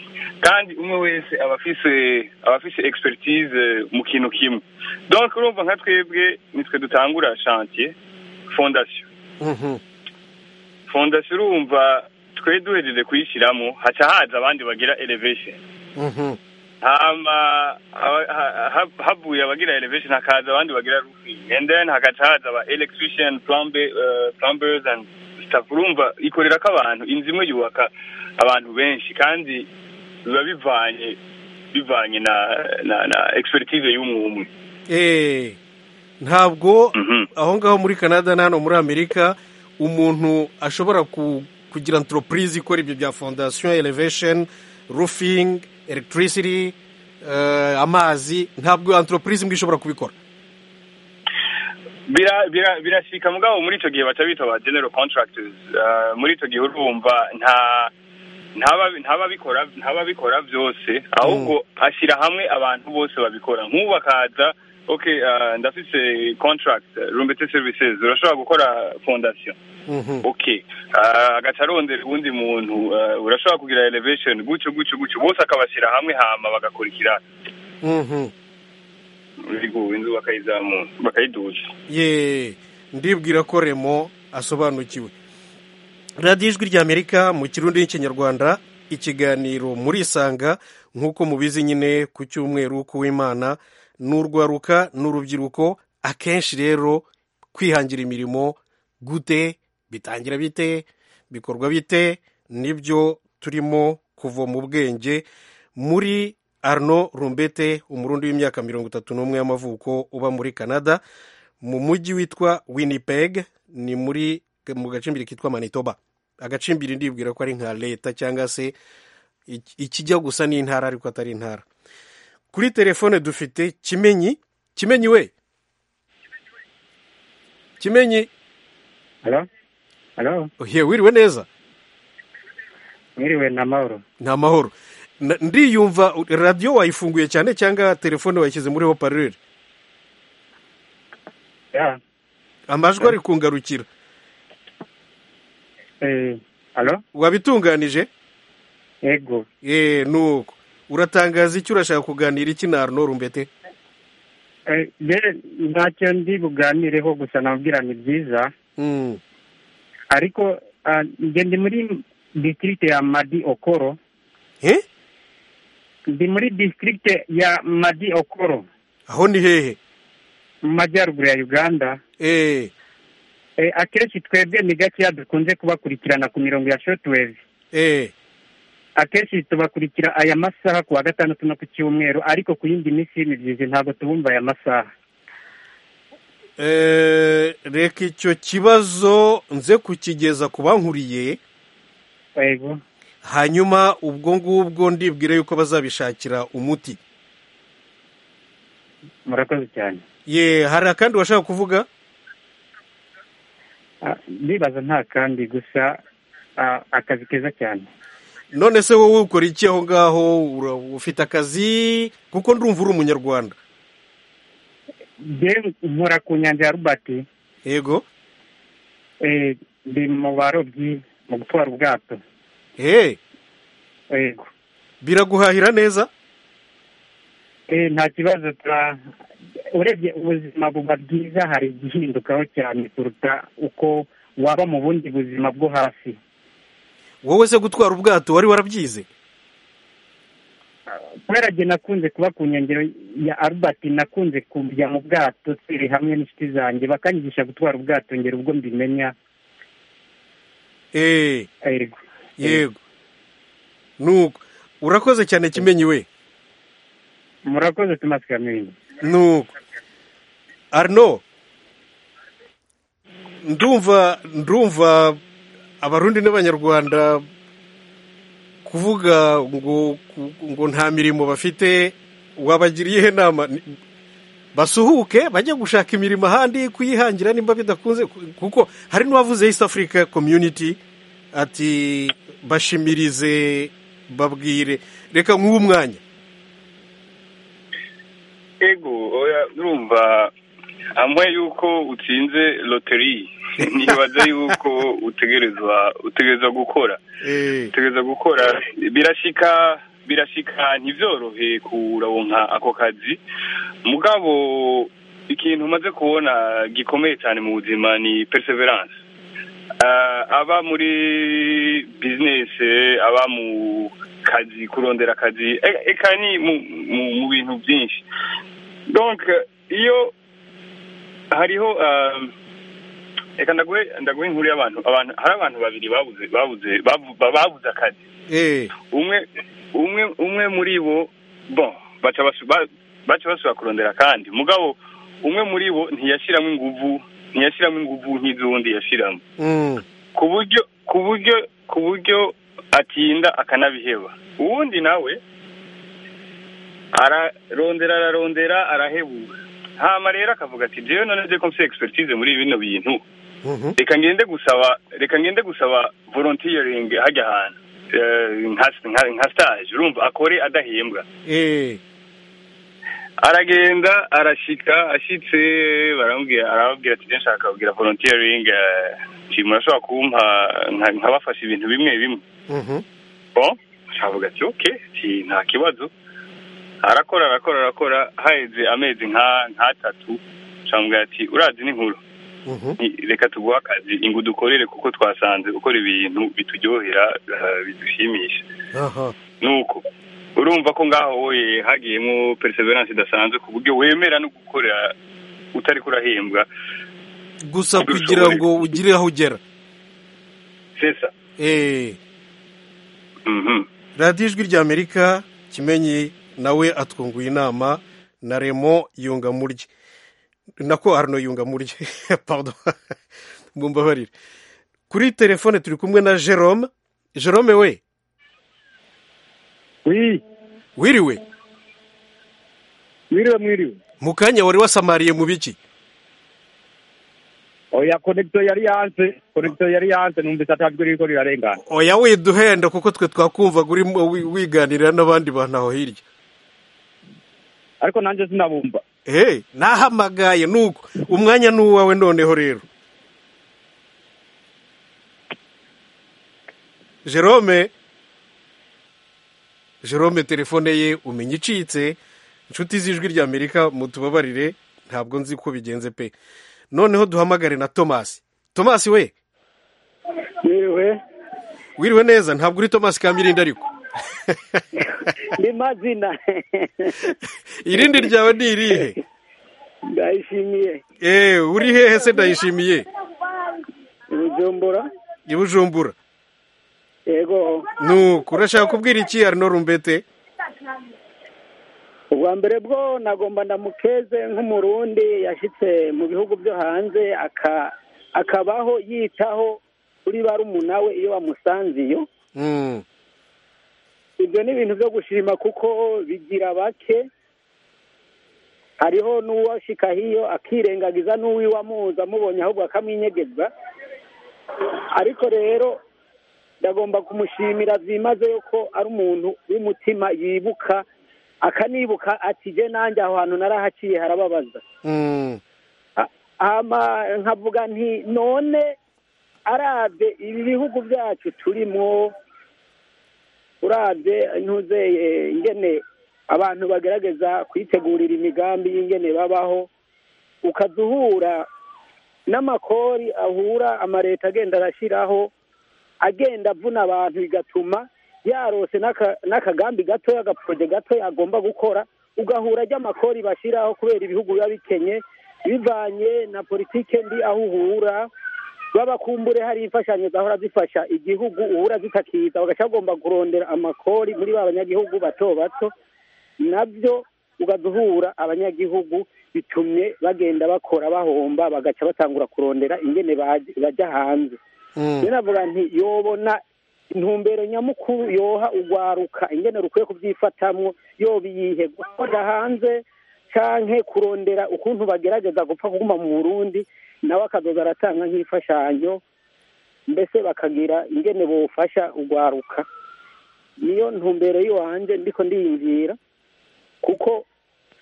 kandi umwe wese aba afise aba afise expertise mu kintu kimwe donc urumva nka twebwe nitwe dutangura chantier fondation fondation urumva twe duhejeje kuyishyiramo haca haza abandi bagira elevation hama aba- ha- ha- havuye abagira elevation hakaza abandi bagira roofing and then hagaca haza aba electrician plumbe- eh, plumbers and stuff urumva ikorera ko abantu inzu imwe yubaka abantu benshi kandi biba bivanye bivanye na na, na expertise y'umwe umwe Eh, ntabwo aho ngaho muri canada na hano muri amerika umuntu ashobora ku- kugira enteropurize ikora ibyo bya fondasiyo elevation roofing electricity eh, amazi ntabwo enteropurize imwe ishobora kubikora Bira- bira- birashika mugabo muri icyo gihe baca bita ba general contractors Eh, muri icyo gihe urumva nta ntaba- ntababikora ntababikora byose ahubwo ashyira hamwe abantu bose babikora nk'ubu akaza okay eh, ndafise contract eh, rumbete services urashobora gukora fondation okay Ah, agaca arondera uwundi muntu eh, urashobora kugira elevation gutyo gutyo gutyo bose akabashyira hamwe hama bagakurikira inzu bakayizamura bakayiduza ye ndibwira ko remo asobanukiwe radiyo ijwi ry'amerika mu kirundi n'ikinyarwanda ikiganiro murisanga nk'uko mubizi nyine ku cyumweru w'imana n'urwaruka n'urubyiruko akenshi rero kwihangira imirimo gute bitangira bite bikorwa bite nibyo turimo kuva mu bwenge muri arno rumbete umurundi w'imyaka mirongo itatu n'umwe y'amavuko uba muri canada mu mujyi witwa winnipeg ni muri mu gacimbiri kitwa manitoba agacimbiri ndibwira ko ari nka leta cyangwa se ik- ikijya gusa n'intara ariko atari intara kuri telefone dufite kimenyi kimenyi we kimenyi Halo? Halo? ohe wiriwe neza Mwiriwe na mahoro. ni amahoro Na- ndiyumva radiyo wayifunguye cyane cyangwa telefone wayishyize muri hoparure Ya. amajwi ari kungarukira Eh, halo? wabitunganije Yego. eh nuko uratangaza icyo urashaka kuganira iki na arno rumbete Eh, je ntacyo ndi buganireho gusa nabwira ni byiza Mm. ariko Ah, njye ndi muri district ya madi okoro Eh? ndi muri district ya madi okoro aho ni hehe mu majyaruguru ya uganda eh Eh, akenshi twebwe ni gakeya dukunze kubakurikirana ku mirongo ya shortwave eh akenshi tubakurikira aya masaha ku wa gatandatu no ku cyumweru ariko ku yindi minsi y'imibyizi ntabwo tubumva aya masaha Eh, reka icyo kibazo nze kukigeza ku bankuriye yego hanyuma ubwo ngubwo ndibwire yuko bazabishakira umuti murakoze cyane ye hari akandi washaka kuvuga Ah, ndibaza nta kandi gusa ah, akazi keza cyane none se wowe ukora iki aho ngaho Ura- ufite akazi kuko ndumva uri umunyarwanda njye nkora ku nyanja ya robert yego eh, ndi mu barobyi mu gutwara ubwato eh yego biraguhahira neza Eh, nta kibazo tura urebye ubuzima buba bwiza hari igihindukaho cyane kuruta uko waba mu bundi buzima bwo hasi wowe se gutwara ubwato wari warabyize kubera njye nakunze kuba ku nkengero ya albert nakunze kujya mu bwato turi hamwe n'inshuti zanjye bakanyigisha gutwara ubwato ngera ubwo mbimenya eh yego yego nuko urakoze cyane kimenyi we murakoze tumasi kamini nuko arno ndumva ndumva abarundi n'abanyarwanda kuvuga ngo ngo nta mirimo bafite wabagiriyeho inama Ni- basuhuke bajye gushaka imirimo ahandi kuyihangira nimba bidakunze ku- kuko hari n'uwavuze east africa community ati bashimirize babwire reka nk'uwo mwanya ego oya urumva amwe yuko utsinze loteri nibaza yuko utegerezwa utegerezwa gukora eh utegereza gukora birashika birashika ntibyorohe kurawonka ako kazi mugabo ikintu umaze kubona gikomeye cyane mu buzima ni perseverance Ah, aba muri business aba mu kazi kurondera akazi e- eka ni mu- mu- mu bintu byinshi donc iyo hariho ah, reka ndaguhe ndaguhe inkuru y'abantu abantu hari abantu babiri babuze babuze babu- babuze akazi eh umwe umwe umwe muri bo bon baca basu- ba- baca basubira kurondera kandi mugabo umwe muri bo ntiyashyiramo inguvu ntiyashyiramo inguvu nk'izundi yashyiramo mm. ku buryo ku buryo ku buryo atinda akanabiheba uwundi nawe ararondera ararondera arahebura hama rero akavuga ati jewe none nzi ko mfite expertise muri bino bintu Mhm. reka ngende gusaba reka ngende gusaba volunteering hajya ahantu Eh, nka- nka nka stage urumva akore adahembwa eh aragenda arashika ashitse baramubwira arababwira ati nshaka kugira volunteering eh, nti murashobora kumpa nka- nkabafasha ibintu bimwe bimwe Mhm. bon avuga ati ok ti nta kibazo arakora arakora arakora haheze amezi nka nk'atatu aramubwira ati urazi n'inkuru Mhm. Ni- reka tuguhe akazi ingo dukorere kuko twasanze ukora ibintu bituryohera eh, bidushimisha aha nuko urumva ko ngaho wowe hagiyemo perseverance idasanzwe ku buryo wemera no gukorera utari kurahembwa gusa kugira ngo ugire aho ugera sesa eh mhm radiyo ijwi ry'amerika kimenyi nawe atwunguye inama na remo yunga murye nako arno yunga murye pardon mumbabarire kuri telefone turi kumwe na jerome jerome we wi wiriwe mwiriwe mwiriwe mu kanya wari wasamariye mu biki oya konegito yari yanze konegito yari yanze numvise atajwi ririko rirarengana oya widuhenda kuko twe twakumvaga urimo wi- wiganirira n'abandi bantu aho hirya ariko nanje sinabumva hey nahamagaye nuko umwanya ni uwawe noneho rero jerome jerome telefone ye umenya icitse inshuti z'ijwi ry'amerika mutubabarire ntabwo nzi ko bigenze pe noneho duhamagare na tomasi tomasi we ni mwiriwe wiriwe neza ntabwo uri tomasi kamirindi ariko ni mazina irindi ryawe ni irihe ndayishimiye eee uri hehe se ndayishimiye bujumbura i bujumbura yego nuko urashaka kubwira iki hari rumbete ubwa mbere bwo nagomba ndamukeze nk'umurundi yashyitse mu bihugu byo hanze aka- akabaho yitaho kuri barumuna we iyo bamusanze iyo Mm. ibyo ni ibintu byo gushima kuko bigira bake hariho n'uwashika hiyo akirengagiza n'uwiwe amuzi amubonye ahubwo akamwinyegeza ariko rero ndagomba kumushimira byimazeyo ko ari umuntu w'umutima yibuka akanibuka ati je nanjye aho hantu narahaciye harababaza Mm. ama nkavuga nti none arabye ibi bihugu byacu turimo urabye ntuzeye ingene abantu bagerageza kwitegurira imigambi y'ingene babaho ukaza uhura n'amakori ahura amaleta agenda arashyiraho agenda avuna abantu bigatuma yarose n'aka- n'akagambi gatoya agaporoje gatoya agomba gukora ugahura ry'amakori bashyiraho kubera ibihugu biba bikenye bivanye na politike mbi aho uhura babakumbure hari imfashanyo zahora zifasha igihugu uhura zitakiza bagaca bagomba kurondera amakori muri ba banyagihugu bato bato nabyo ugaduhura abanyagihugu bitumye bagenda bakora bahomba bagaca batangura kurondera ingene baj- bajya hanze Mm. rero navuga nti yobona intumbero nyamukuru yoha ugwaruka ingene rukwiye kubyifatamwo yobiyihe gukoda hanze canke kurondera ukuntu bagerageza gupfa kuguma mu burundi nawe akazoza aratanga nk'imfashanyo mbese bakagira ingene bufasha ugwaruka niyo ntumbero yiwanje ndiko ndiyumvira kuko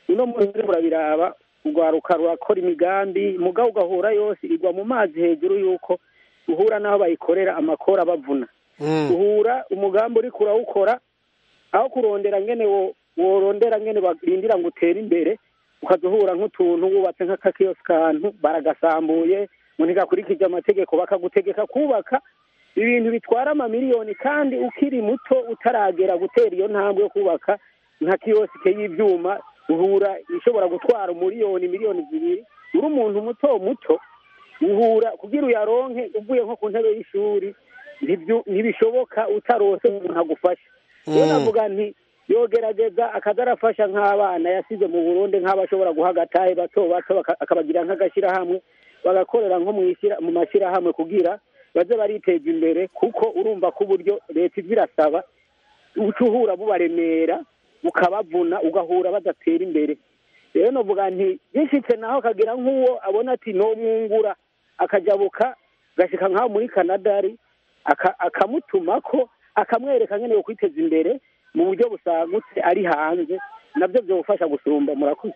uno munsi uriko urabiraba urwaruka rurakora imigambi mugabo ugahura yose igwa mu mazi hejuru y'uko uhura n'aho bayikorera amakora abavuna uhura umugambi uri kurawukora aho kurondera ngene wo- worondera ngene barindira ngo utere imbere ukaza uhura nk'utuntu wubatse nk'akakiyosi kantu baragasambuye ngo ntigakurikije amategeko bakagutegeka kubaka ibintu bitwara amamiliyoni kandi ukiri muto utaragera gutera iyo ntambwe yo kubaka nka kiyosike y'ibyuma uhura ishobora gutwara umuriyoni miliyoni zibiri uri umuntu muto muto uhura kugira uyaronke uvuye nko ku ntebe y'ishuri ntibyu- ntibishoboka utarose umuntu agufasha rero Mm. navuga nti yogerageza akaza arafasha nk'abana yasize mu burundi nk'abashobora guha agatahe bato bato baka- akabagira nk'agashyirahamwe bagakorera nko mu ishyira- mu mashyirahamwe kugira baze bariteza imbere kuko urumva ko uburyo leta iza irasaba uca uhura bubaremera bukabavuna ugahura badatera imbere rero navuga nti yishitse naho akagira nk'uwo abona ati nomwungura akajabuka gashika nk'aho muri canada ari aka- akamutumako akamwereka nyine yo kwiteza imbere mu buryo busagutse ari hanze nabyo byobufasha gusumba murakoze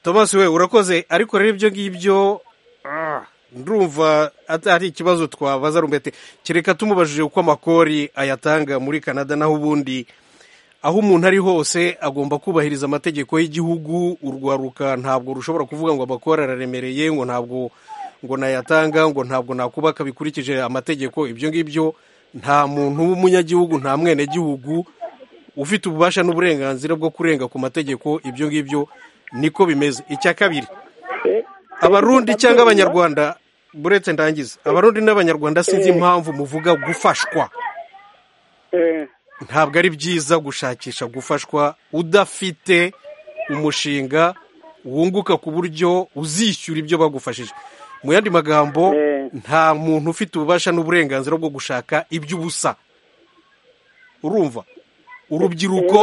thomas we urakoze ariko rero ibyo ngibyo ah, ndumva atari ikibazo twabaza rumbete kereka tumubajije uko amakori ayatanga muri canada naho ubundi aho umuntu ari hose agomba kubahiriza amategeko y'igihugu urwaruka ntabwo rushobora kuvuga ngo amakori araremereye ngo ntabwo ngo nayatanga ngo ntabwo nakubaka bikurikije amategeko ibyo ngibyo nta muntu w'umunyagihugu nta mwenegihugu ufite ububasha n'uburenganzira bwo kurenga ku mategeko ibyo ngibyo niko bimeze icya kabiri abarundi cyangwa abanyarwanda buretse ndangiza abarundi n'abanyarwanda sinzi Eh. impamvu muvuga gufashwa Eh, ntabwo ari byiza gushakisha gufashwa udafite umushinga wunguka ku buryo uzishyura ibyo bagufashije mu yandi magambo nta muntu ufite ububasha n'uburenganzira bwo gushaka iby'ubusa urumva urubyiruko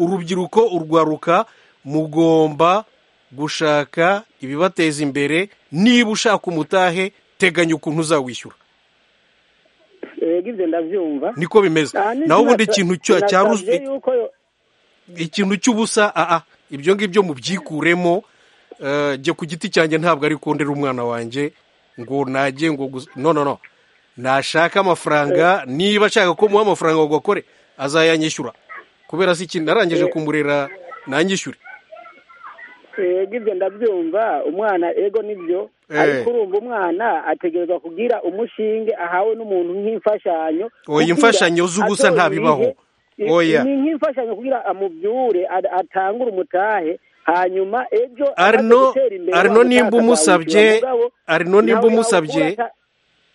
urubyiruko urwaruka mugomba gushaka ibibateza imbere niba ushaka umutahe teganya ukuntu uzawishyura yego ibyo ndabyumva niko bimeze Ah, ni- naho ubundi sinasa- ikintu cya- sinasavye cya- yuko yo- ikintu cy'ubusa aa ibyo ngibyo mubyikuremo eh, jye ku giti cyanjye ntabwo ari kondera umwana wanjye ngo najye ngo gus- no no no nashaka amafaranga niba ashaka ko muha amafaranga ngo akore azayanyishyura kubera si ikintu narangije Eh. kumurera nanyishyure yego ibyo ndabyumva umwana ego nibyo ariko urumva umwana ategerezwa kugira umushinge ahawe n'umuntu nk'imfashanyo oya imfashanyo z'ubusa nta bibaho oya ni nk'imfashanyo kugira amubyure a- atangure umutahe hanyuma ejo arino amaze gutera imbere, arino wa nimba mutaka umusabye azawucyura mugabo, arino nimba nawe umusabye yawukura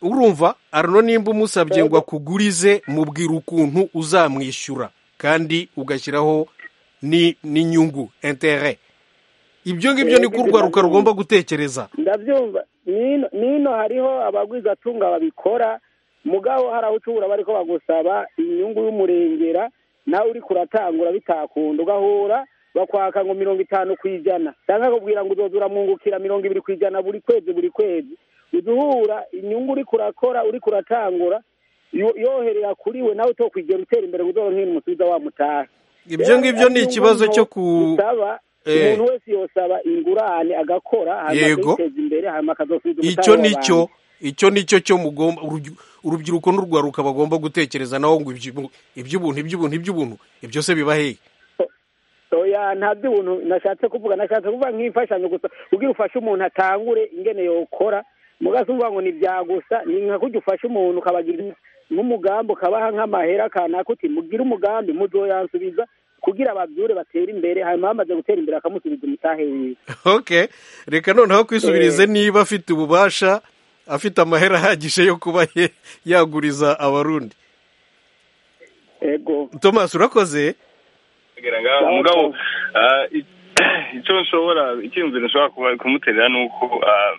urumva arino nimba umusabye ngo akugurize mubwira ukuntu uzamwishyura kandi ugashyiraho ni- n'inyungu intere ibyo ngibyo Eh, ni urwaruka rugomba gutekereza ndabyumva nino nino hariho abagwizatunga babikora mugabo hari aho ucubura bariko bagusaba inyungu y'umurengera nawe uriko uratangura bitakunda ugahura bakwaka ngo mirongo itanu ku ijana cyangwa akakubwira ngo uzoza uramwungukira mirongo ibiri ku ijana buri kwezi buri kwezi uza uhura inyungu uriko urakora uriko uratangura yo- yoherera kuri we nawe utokwigera utera imbere ngo uzoronke umusubiza wamutaha ibyo ngibyo ni ikibazo cyo ku bisaba Eh. umuntu wese yosaba ingurane agakora hanyuma Yego. akiteza imbere hanyuma akazosubiza icyo umusanzu ni cyo w'abantu. icyo ni cyo cyo mugomba urubyi- urubyiruko n'urwaruka bagomba gutekereza naho ngo ibyu- iby'ubuntu iby'ubuntu iby'ubuntu ibyo byose biba hehe oya nta by'ubuntu nashatse kuvuga nashatse kuvuga nk'imfashanyo gusa kugira ufashe umuntu atangure ingene yokora mugasi uvuga ngo ni bya gusa ni nka kujya ufashe umuntu ukabagira nk'umugambi ukabaha nk'amahera kanaka uti mugire umugambi muzoyansubiza kugira babyure batere imbere hanyuma bamaze gutera imbere akamusubiza umutahe wiwe okay reka noneho kwisubirize niba afite ububasha afite amahera ahagije yo kuba ye- yaguriza abarundi ego thomas urakoze kugira ngo umugabo ah, i- icyo nshobora icyumviro nshobora kuba- kumuterera ni uko ah,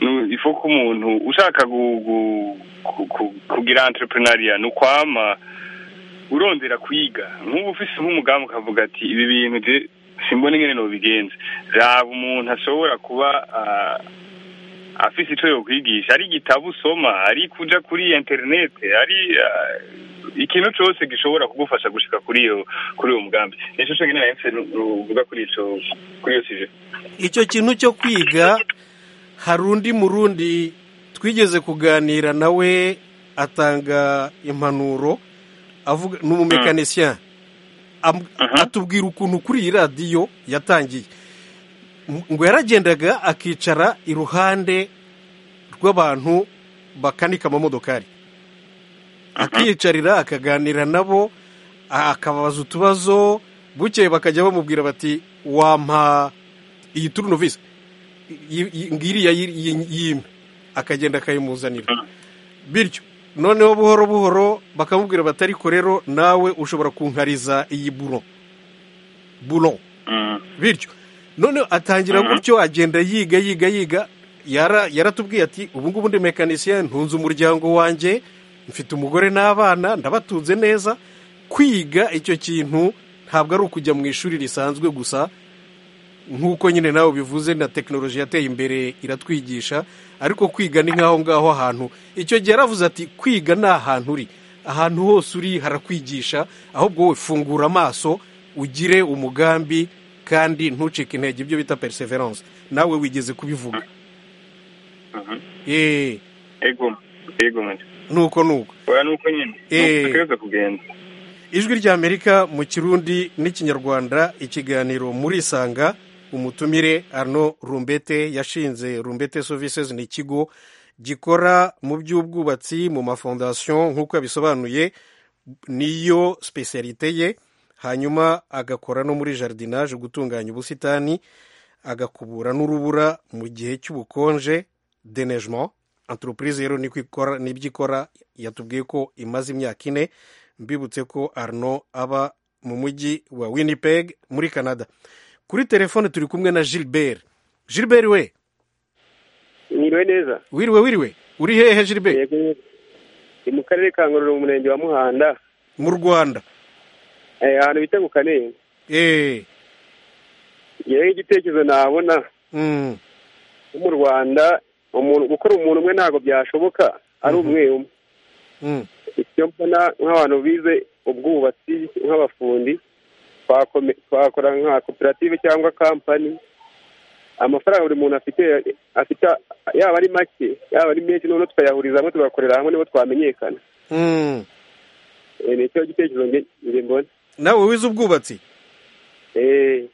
nu- ifu ko umuntu ushaka gu- gu- ku- ku- kugira entrepreneuria ni ukwama urondera kwiga nk'ubu ufise nk'umugambi ukavuga ati ibi bintu je simbona ingene nobigenza raba umuntu ashobora kuba ah, afise ico yokwigisha ari igitabo usoma ari kuja kuri internet ari ah, ikintu cose gishobora kugufasha gushika kuri iyo kuri uwo mugambi nico conyene nari mfise nu- nuvuga kuri ico kuri iyo sije icyo kintu cyo kwiga hari undi murundi twigeze kuganira nawe atanga impanuro avuga ni umumekanisiya Am- atubwira ukuntu kuri iyi radiyo yatangiye M- ngo yaragendaga akicara iruhande rw'abantu bakanika amamodokari akiyicarira akaganira nabo a- akababaza utubazo bukeye bakajya bamubwira bati wampa iyi turunovisi yi- yi- ngiriya yiri- yi- yimpe akagenda akayimuzanira bityo noneho buhoro buhoro bakamubwira bati ariko rero nawe ushobora kunkariza iyi buro buro bityo noneho atangira gutyo agenda yiga yiga yiga yara yaratubwiye ati ubu ngubu ndi mekanisiye ntunze umuryango wanjye mfite umugore n'abana ndabatunze neza kwiga icyo kintu ntabwo ari ukujya mu ishuri risanzwe gusa nk'uko nyine nawe bivuze na tekinoloji yateye imbere iratwigisha ariko kwiga ni nk'aho ngaho ahantu icyo gihe yaravuze ati kwiga ni ahantu uri ahantu hose uri harakwigisha ahubwo wowe fungura amaso ugire umugambi kandi ntucike intege ibyo bita perseverance nawe wigeze kubivuga eee ego ego mate nuko nuko oya nuko nyene Eh. nuko kugenda ijwi ry'amerika mu kirundi n'ikinyarwanda ikiganiro murisanga umutumire arno rumbete yashinze rumbete services ni ikigo gikora mu by'ubwubatsi mu mafondasiyo nk'uko yabisobanuye niyo specialite ye hanyuma agakora no muri jardinage gutunganya ubusitani agakubura n'urubura mu gihe cy'ubukonje denegement entreprise rero niko ikora- nibyo ikora yatubwiye ko imaze imyaka ine mbibutse ko arno aba mu mujyi wa winnipeg muri canada kuri telefone turi kumwe na gilbert gilbert we mwiriwe neza wiriwe wiriwe uri hehe gilbert Yego. ni mu karere ka ngororero mu murenge wa muhanda mu rwanda eh, ahantu bita ku kanenge eee yewe igitekerezo nabona nko mu rwanda umuntu gukora umuntu umwe ntabwo byashoboka ari umwe umwe icyo mbona nk'abantu bize ubwubatsi nk'abafundi twakome- twakora nka koperative cyangwa kampani amafaranga buri muntu afite afite yaba ari make yaba ari menshi noneho tukayahuriza hamwe tugakorera hamwe nibo twamenyekana Eh, ni cyo gitekerezo nge nge mbona nawe wize ubwubatsi Eh,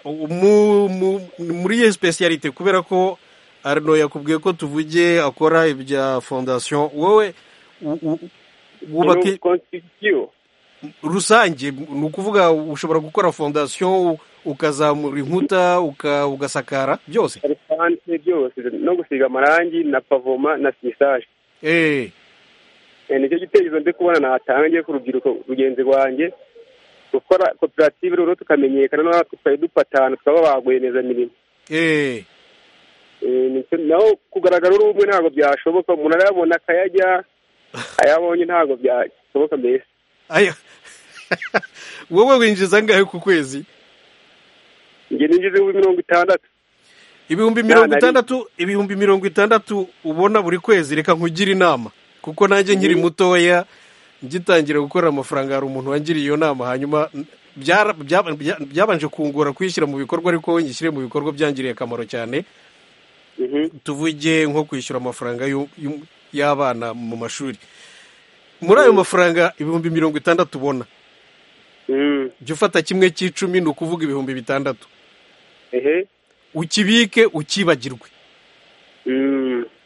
mu- mu- muri iyo specialite kubera ko arino yakubwiye ko tuvuge akora ibya fondasiyo wowe wubaka rusange ni ukuvuga ushobora gukora fondasiyo ukazamura inkuta ugasakara byose byose no gusiga amarangi na pavoma na sinisage nicyo gitekerezo ndi kubona natangiye ku rubyiruko rugenzi rwanjye gukora koperative rero tukamenyekana natwe twari dupatana tukaba bagweneza mirimo naho kugaragara uri umwe ntabwo byashoboka umuntu arayabona akayajya ayabonye ntabwo byashoboka mbese wowe winjiza angahe ku kwezi njye ninjiza ibihumbi mirongo itandatu ibihumbi mirongo itandatu ibihumbi mirongo itandatu ubona buri kwezi reka nkugire inama kuko nanjye nkiri mutoya ngitangira gukora amafaranga hari umuntu wangiriye iyo nama hanyuma byabanje kungora kuyishyira mu bikorwa ariko ngishyire mu bikorwa byangiriye akamaro cyane tuvuge nko kwishyura amafaranga y'abana mu mashuri muri ayo mafaranga ibihumbi mirongo itandatu ubona jya ufata kimwe cy'icumi ni ukuvuga ibihumbi bitandatu ukibike ukibagirwe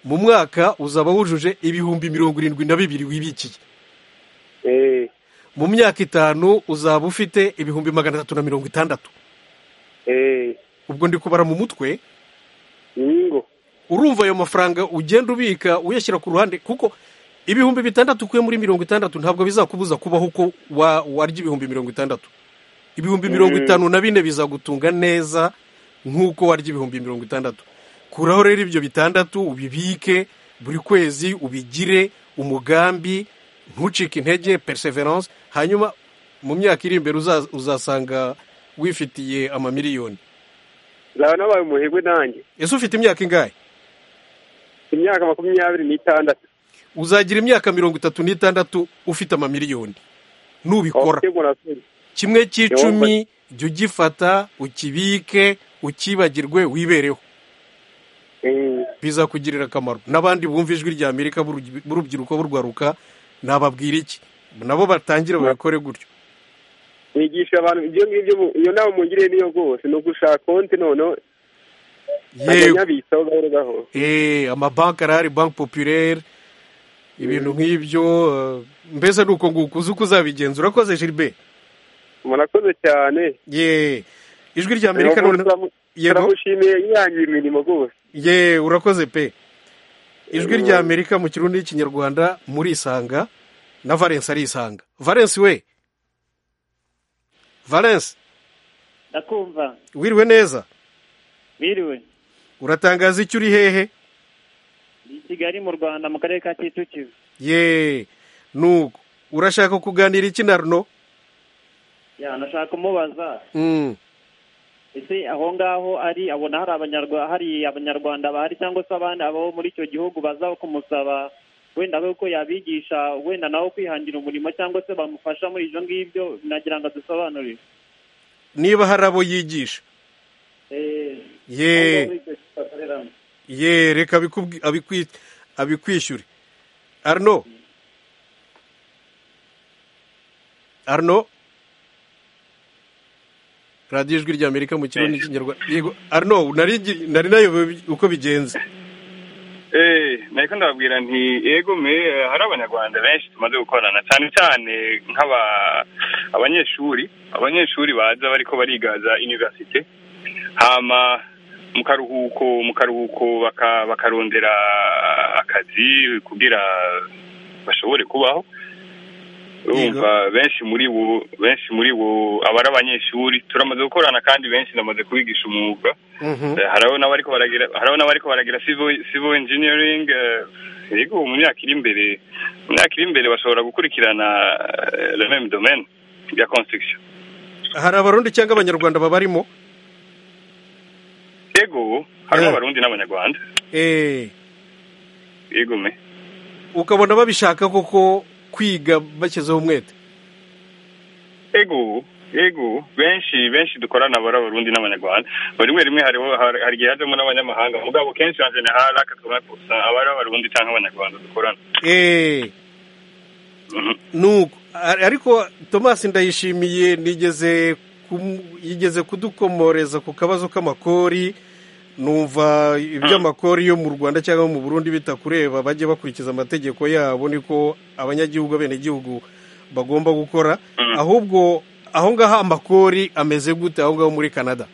mu mwaka uzaba wujuje ibihumbi mirongo irindwi na bibiri wibikiye mu myaka itanu uzaba ufite ibihumbi magana atatu na mirongo itandatu ubwo ndi kubara mu mutwe urumva ayo mafaranga ugenda ubika uyashyira ku ruhande kuko ibihumbi bitandatu ukuye muri mirongo itandatu ntabwo bizakubuza kubaho uko warya ibihumbi mirongo itandatu ibihumbi mirongo itanu na bine bizagutunga neza nk'uko warya ibihumbi mirongo itandatu kuraho rero ibyo bitandatu ubibike buri kwezi ubigire umugambi ntucike intege perseverance hanyuma mu myaka iri imbere uzasanga wifitiye amamiliyoni nzaba nabaye umuherwe nanjye ese ufite imyaka ingahe imyaka makumyabiri n'itandatu uzagira imyaka mirongo itatu n'itandatu ufite amamiliyoni nubikora kimwe cy'icumi jya ugifata ukibike ukibagirwe wibereho bizakugirira akamaro n'abandi bumva ijwi rya amerika b'urubyiruko burwaruka nababwira iki nabo batangire babikore gutyo mwigisha abantu ibyo ngibyo iyo nama mugiriye niyo rwose ni ugushaka konti noneho yewe amabanki arahari banki popirere ibintu nk'ibyo mbese ni uko nguko uzi uko uzabigenza urakoze jiribe murakoze cyane yewe ijwi rya amerika turamushimiye yihangiye imirimo rwose yewe urakoze pe ijwi rya amerika mu kirundi n'ikinyarwanda murisanga na valensi arisanga valensi we valensi ndakumva wiriwe neza wiriwe uratangaza icyo uri hehe i kigali mu rwanda mu karere ka kicukiro yeee nuko urashaka kuganira iki na runo nashaka kumubaza ese aho ngaho ari abona hari abanyarwanda bahari cyangwa se abandi abo muri icyo gihugu baza kumusaba wenda we ko yabigisha wenda nawe kwihangira umurimo cyangwa se bamufasha muri ibyo ngibyo nagira ngo adusobanurire niba hari abo yigisha yeee ye reka abikwishyure arno arno radiyo ijwi rya amerika mu kigo n'ikinyarwanda yego arno nari nayobewe uko bigenze nari ndababwira nti yego me hari abanyarwanda benshi tumaze gukorana cyane cyane nk'aba abanyeshuri abanyeshuri baza bariko barigaza iniverisite hama mu karuhuko mu karuhuko bakarondera akazi kugira bashobore kubaho urumva benshi muri bo benshi muri bo aba ari abanyeshuri turamaze gukorana kandi benshi ndamaze kubigisha umwuga hariho n'abariko baragira civil engineering yego mu myaka iri imbere mu myaka iri imbere bashobora gukurikirana remem domaine ya construction hari abarundi cyangwa abanyarwanda babarimo yego harimo abarundi n'abanyarwanda yego me ukabona babishaka koko kwiga bashyizeho umwete yego yego benshi benshi dukorana bari abarundi n'abanyarwanda rimwe rimwe hari igihe hajemo n'abanyamahanga mugabo kenshi na general akatubona gusa aba ari abarundi cyangwa abanyarwanda dukorana nuko ariko tomasi ndayishimiye nigeze yigeze kudukomoreza ku kabazo k'amakori numva iby'amakori yo mu rwanda cyangwa mu burundi bitakureba bajye bakurikiza amategeko yabo niko abanyagihugu abenegihugu bagomba gukora ahubwo aho ngaho amakori ameze gute aho ngaho muri canada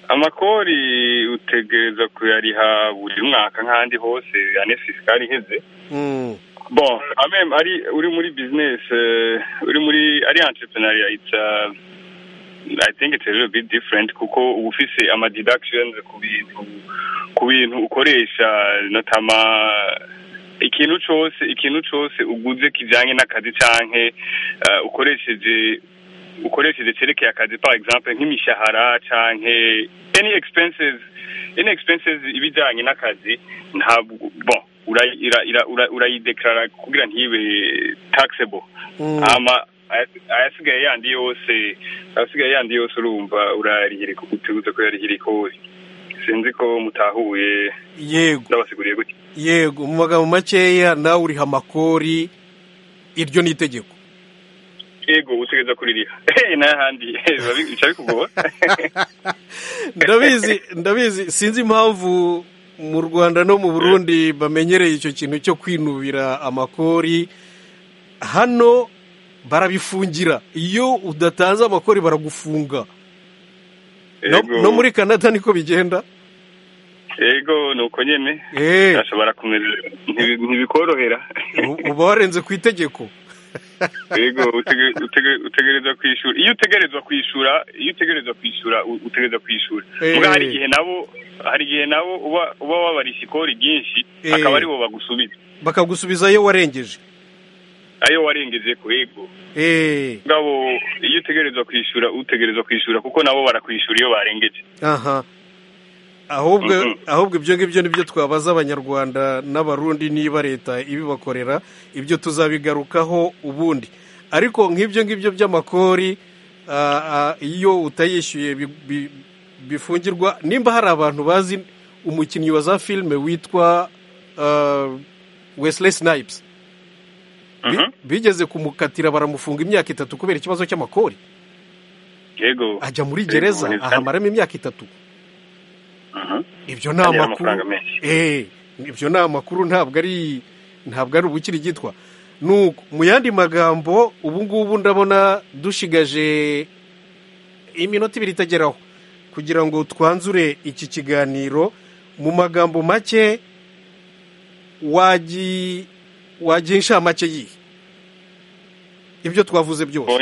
amakori utegereza kuyariha buri mwaka nk'ahandi hose ane fisikari iheze bon amem ari uri muri bizinesi uri muri ari entrepreneuria it's uh, i think it's a little bit different kuko uba ufise ama deductions ku bintu ku bintu ukoresha notama ikintu cyose ikintu cyose uguze kijyanye n'akazi cyangwa ukoresheje ukoresheje cerekeye akazi par exemple nk'imishahara cyangwa any expenses any expenses ibijyanye n'akazi ntabwo bon urayidekara kugira ntibe taxable ama ayasigaye yandi yose ayasigaye yandi yose urumva urarihirika uteguze ko yarihirika hose sinzi ko mutahuye yego ndabasiguriye gutya yego mu magambo makeya nawe uriha amakori iryo ni itegeko yego utegereza kuririha n'ahandi bica bikugora ndabizi ndabizi sinzi impamvu mu rwanda no mu burundi bamenyereye icyo kintu cyo kwinubira amakori hano barabifungira iyo udatanze amakori baragufunga no muri canada niko bigenda yego ni uko nyine ashobora kumera ntibikorohera uba warenze ku itegeko yego utegereza kwishyura iyo utegerezwa kwishyura iyo utegerezwa kwishyura utegereza kwishyura mbwa hari igihe nabo hari igihe nabo uba wabarisha ikori ryinshi akaba aribo bagusubiza bakagusubiza iyo warengeje ayo warengeje ku yego ngabo iyo utegerezwa kwishyura utegerezwa kwishyura kuko nabo barakwishyura iyo barengeje aha ahubwo ahubwo ibyo ngibyo nibyo twabaza abanyarwanda n'abarundi niba leta ibibakorera ibyo tuzabigarukaho ubundi ariko nk'ibyo ngibyo by'amakori iyo utayishyuye bifungirwa nimba hari abantu bazi umukinnyi wa za filime witwa wesley snipes bigeze kumukatira baramufunga imyaka itatu kubera ikibazo cy'amakori ajya muri gereza ahamaramo imyaka itatu ibyo ni amakuru ibyo ni amakuru ntabwo ari ntabwo ari ubukiri gitwa nuko mu yandi magambo ubu ngubu ndabona dushigaje iminota ibiri itageraho kugira ngo twanzure iki kiganiro mu magambo make wagiye inshamake yihe ibyo twavuze byose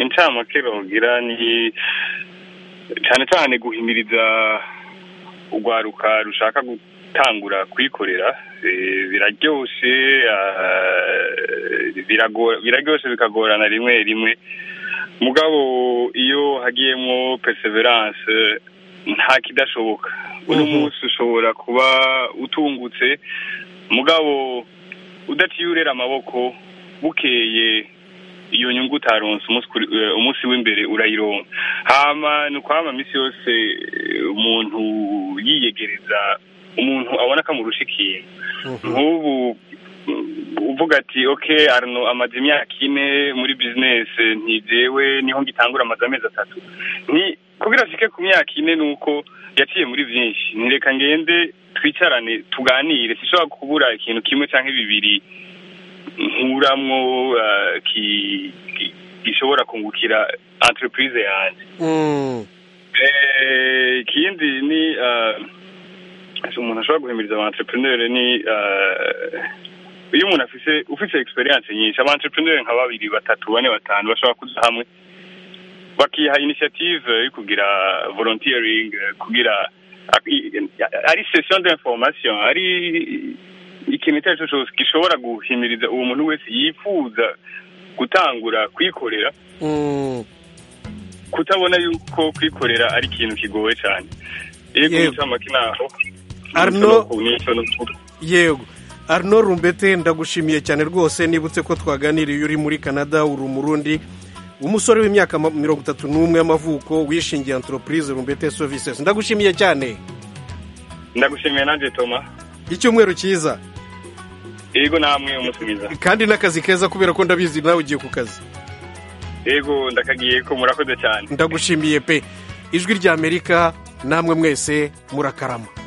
inshamake bagira ni cyane cyane guhimiriza urwaruka rushaka gutangura kwikorera biraryoshye biraryoshye bikagorana rimwe rimwe mugabo iyo hagiyemo perseverance nta kidashoboka uno munsi ushobora kuba utungutse mugabo udaciye urera amaboko bukeye iyo nyungu utaronse umunsi w'imbere urayironka hama ni ukwama iminsi yose umuntu yiyegereza umuntu abona akamurusha ikintu nk'ubu uvuga ati oke arno amaze imyaka ine muri bizinesi ntigewe niho ngitangura amaze amezi atatu kugira ashike ku myaka ine ni uko yaciye muri byinshi ntireka ngende twicarane tuganire sinshobora kubura ikintu kimwe cyangwa bibiri nkuramwo gishobora kungukira entreprise yanjye ikindi ni umuntu ashobora guhimiriza aba entrepreneur ni iyo umuntu afise ufite experience nyinshi aba entrepreneur nka babiri batatu bane batanu bashobora kuza hamwe bakiha initiative yo kugira volunteering kugira ari session d'information ari ikintu icyo ari cyo cyose gishobora guhimiriza uwo muntu wese yifuza gutangura kwikorera kutabona yuko kwikorera ari ikintu kigoye cyane yego inshamake naho yego arno rumbete ndagushimiye cyane rwose nibutse ko twaganiriye uri muri canada uri umurundi umusore w'imyaka mirongo itatu n'umwe y'amavuko wishingiye antoropurize rumbete services ndagushimiye cyane ndagushimiye nanjye toma icyumweru cyiza yego namwe umusubiza kandi n'akazi keza kubera ko ndabizi nawe ugiye ku kazi yego ndakagiye ko murakoze cyane ndagushimiye pe ijwi ry'amerika namwe mwese murakarama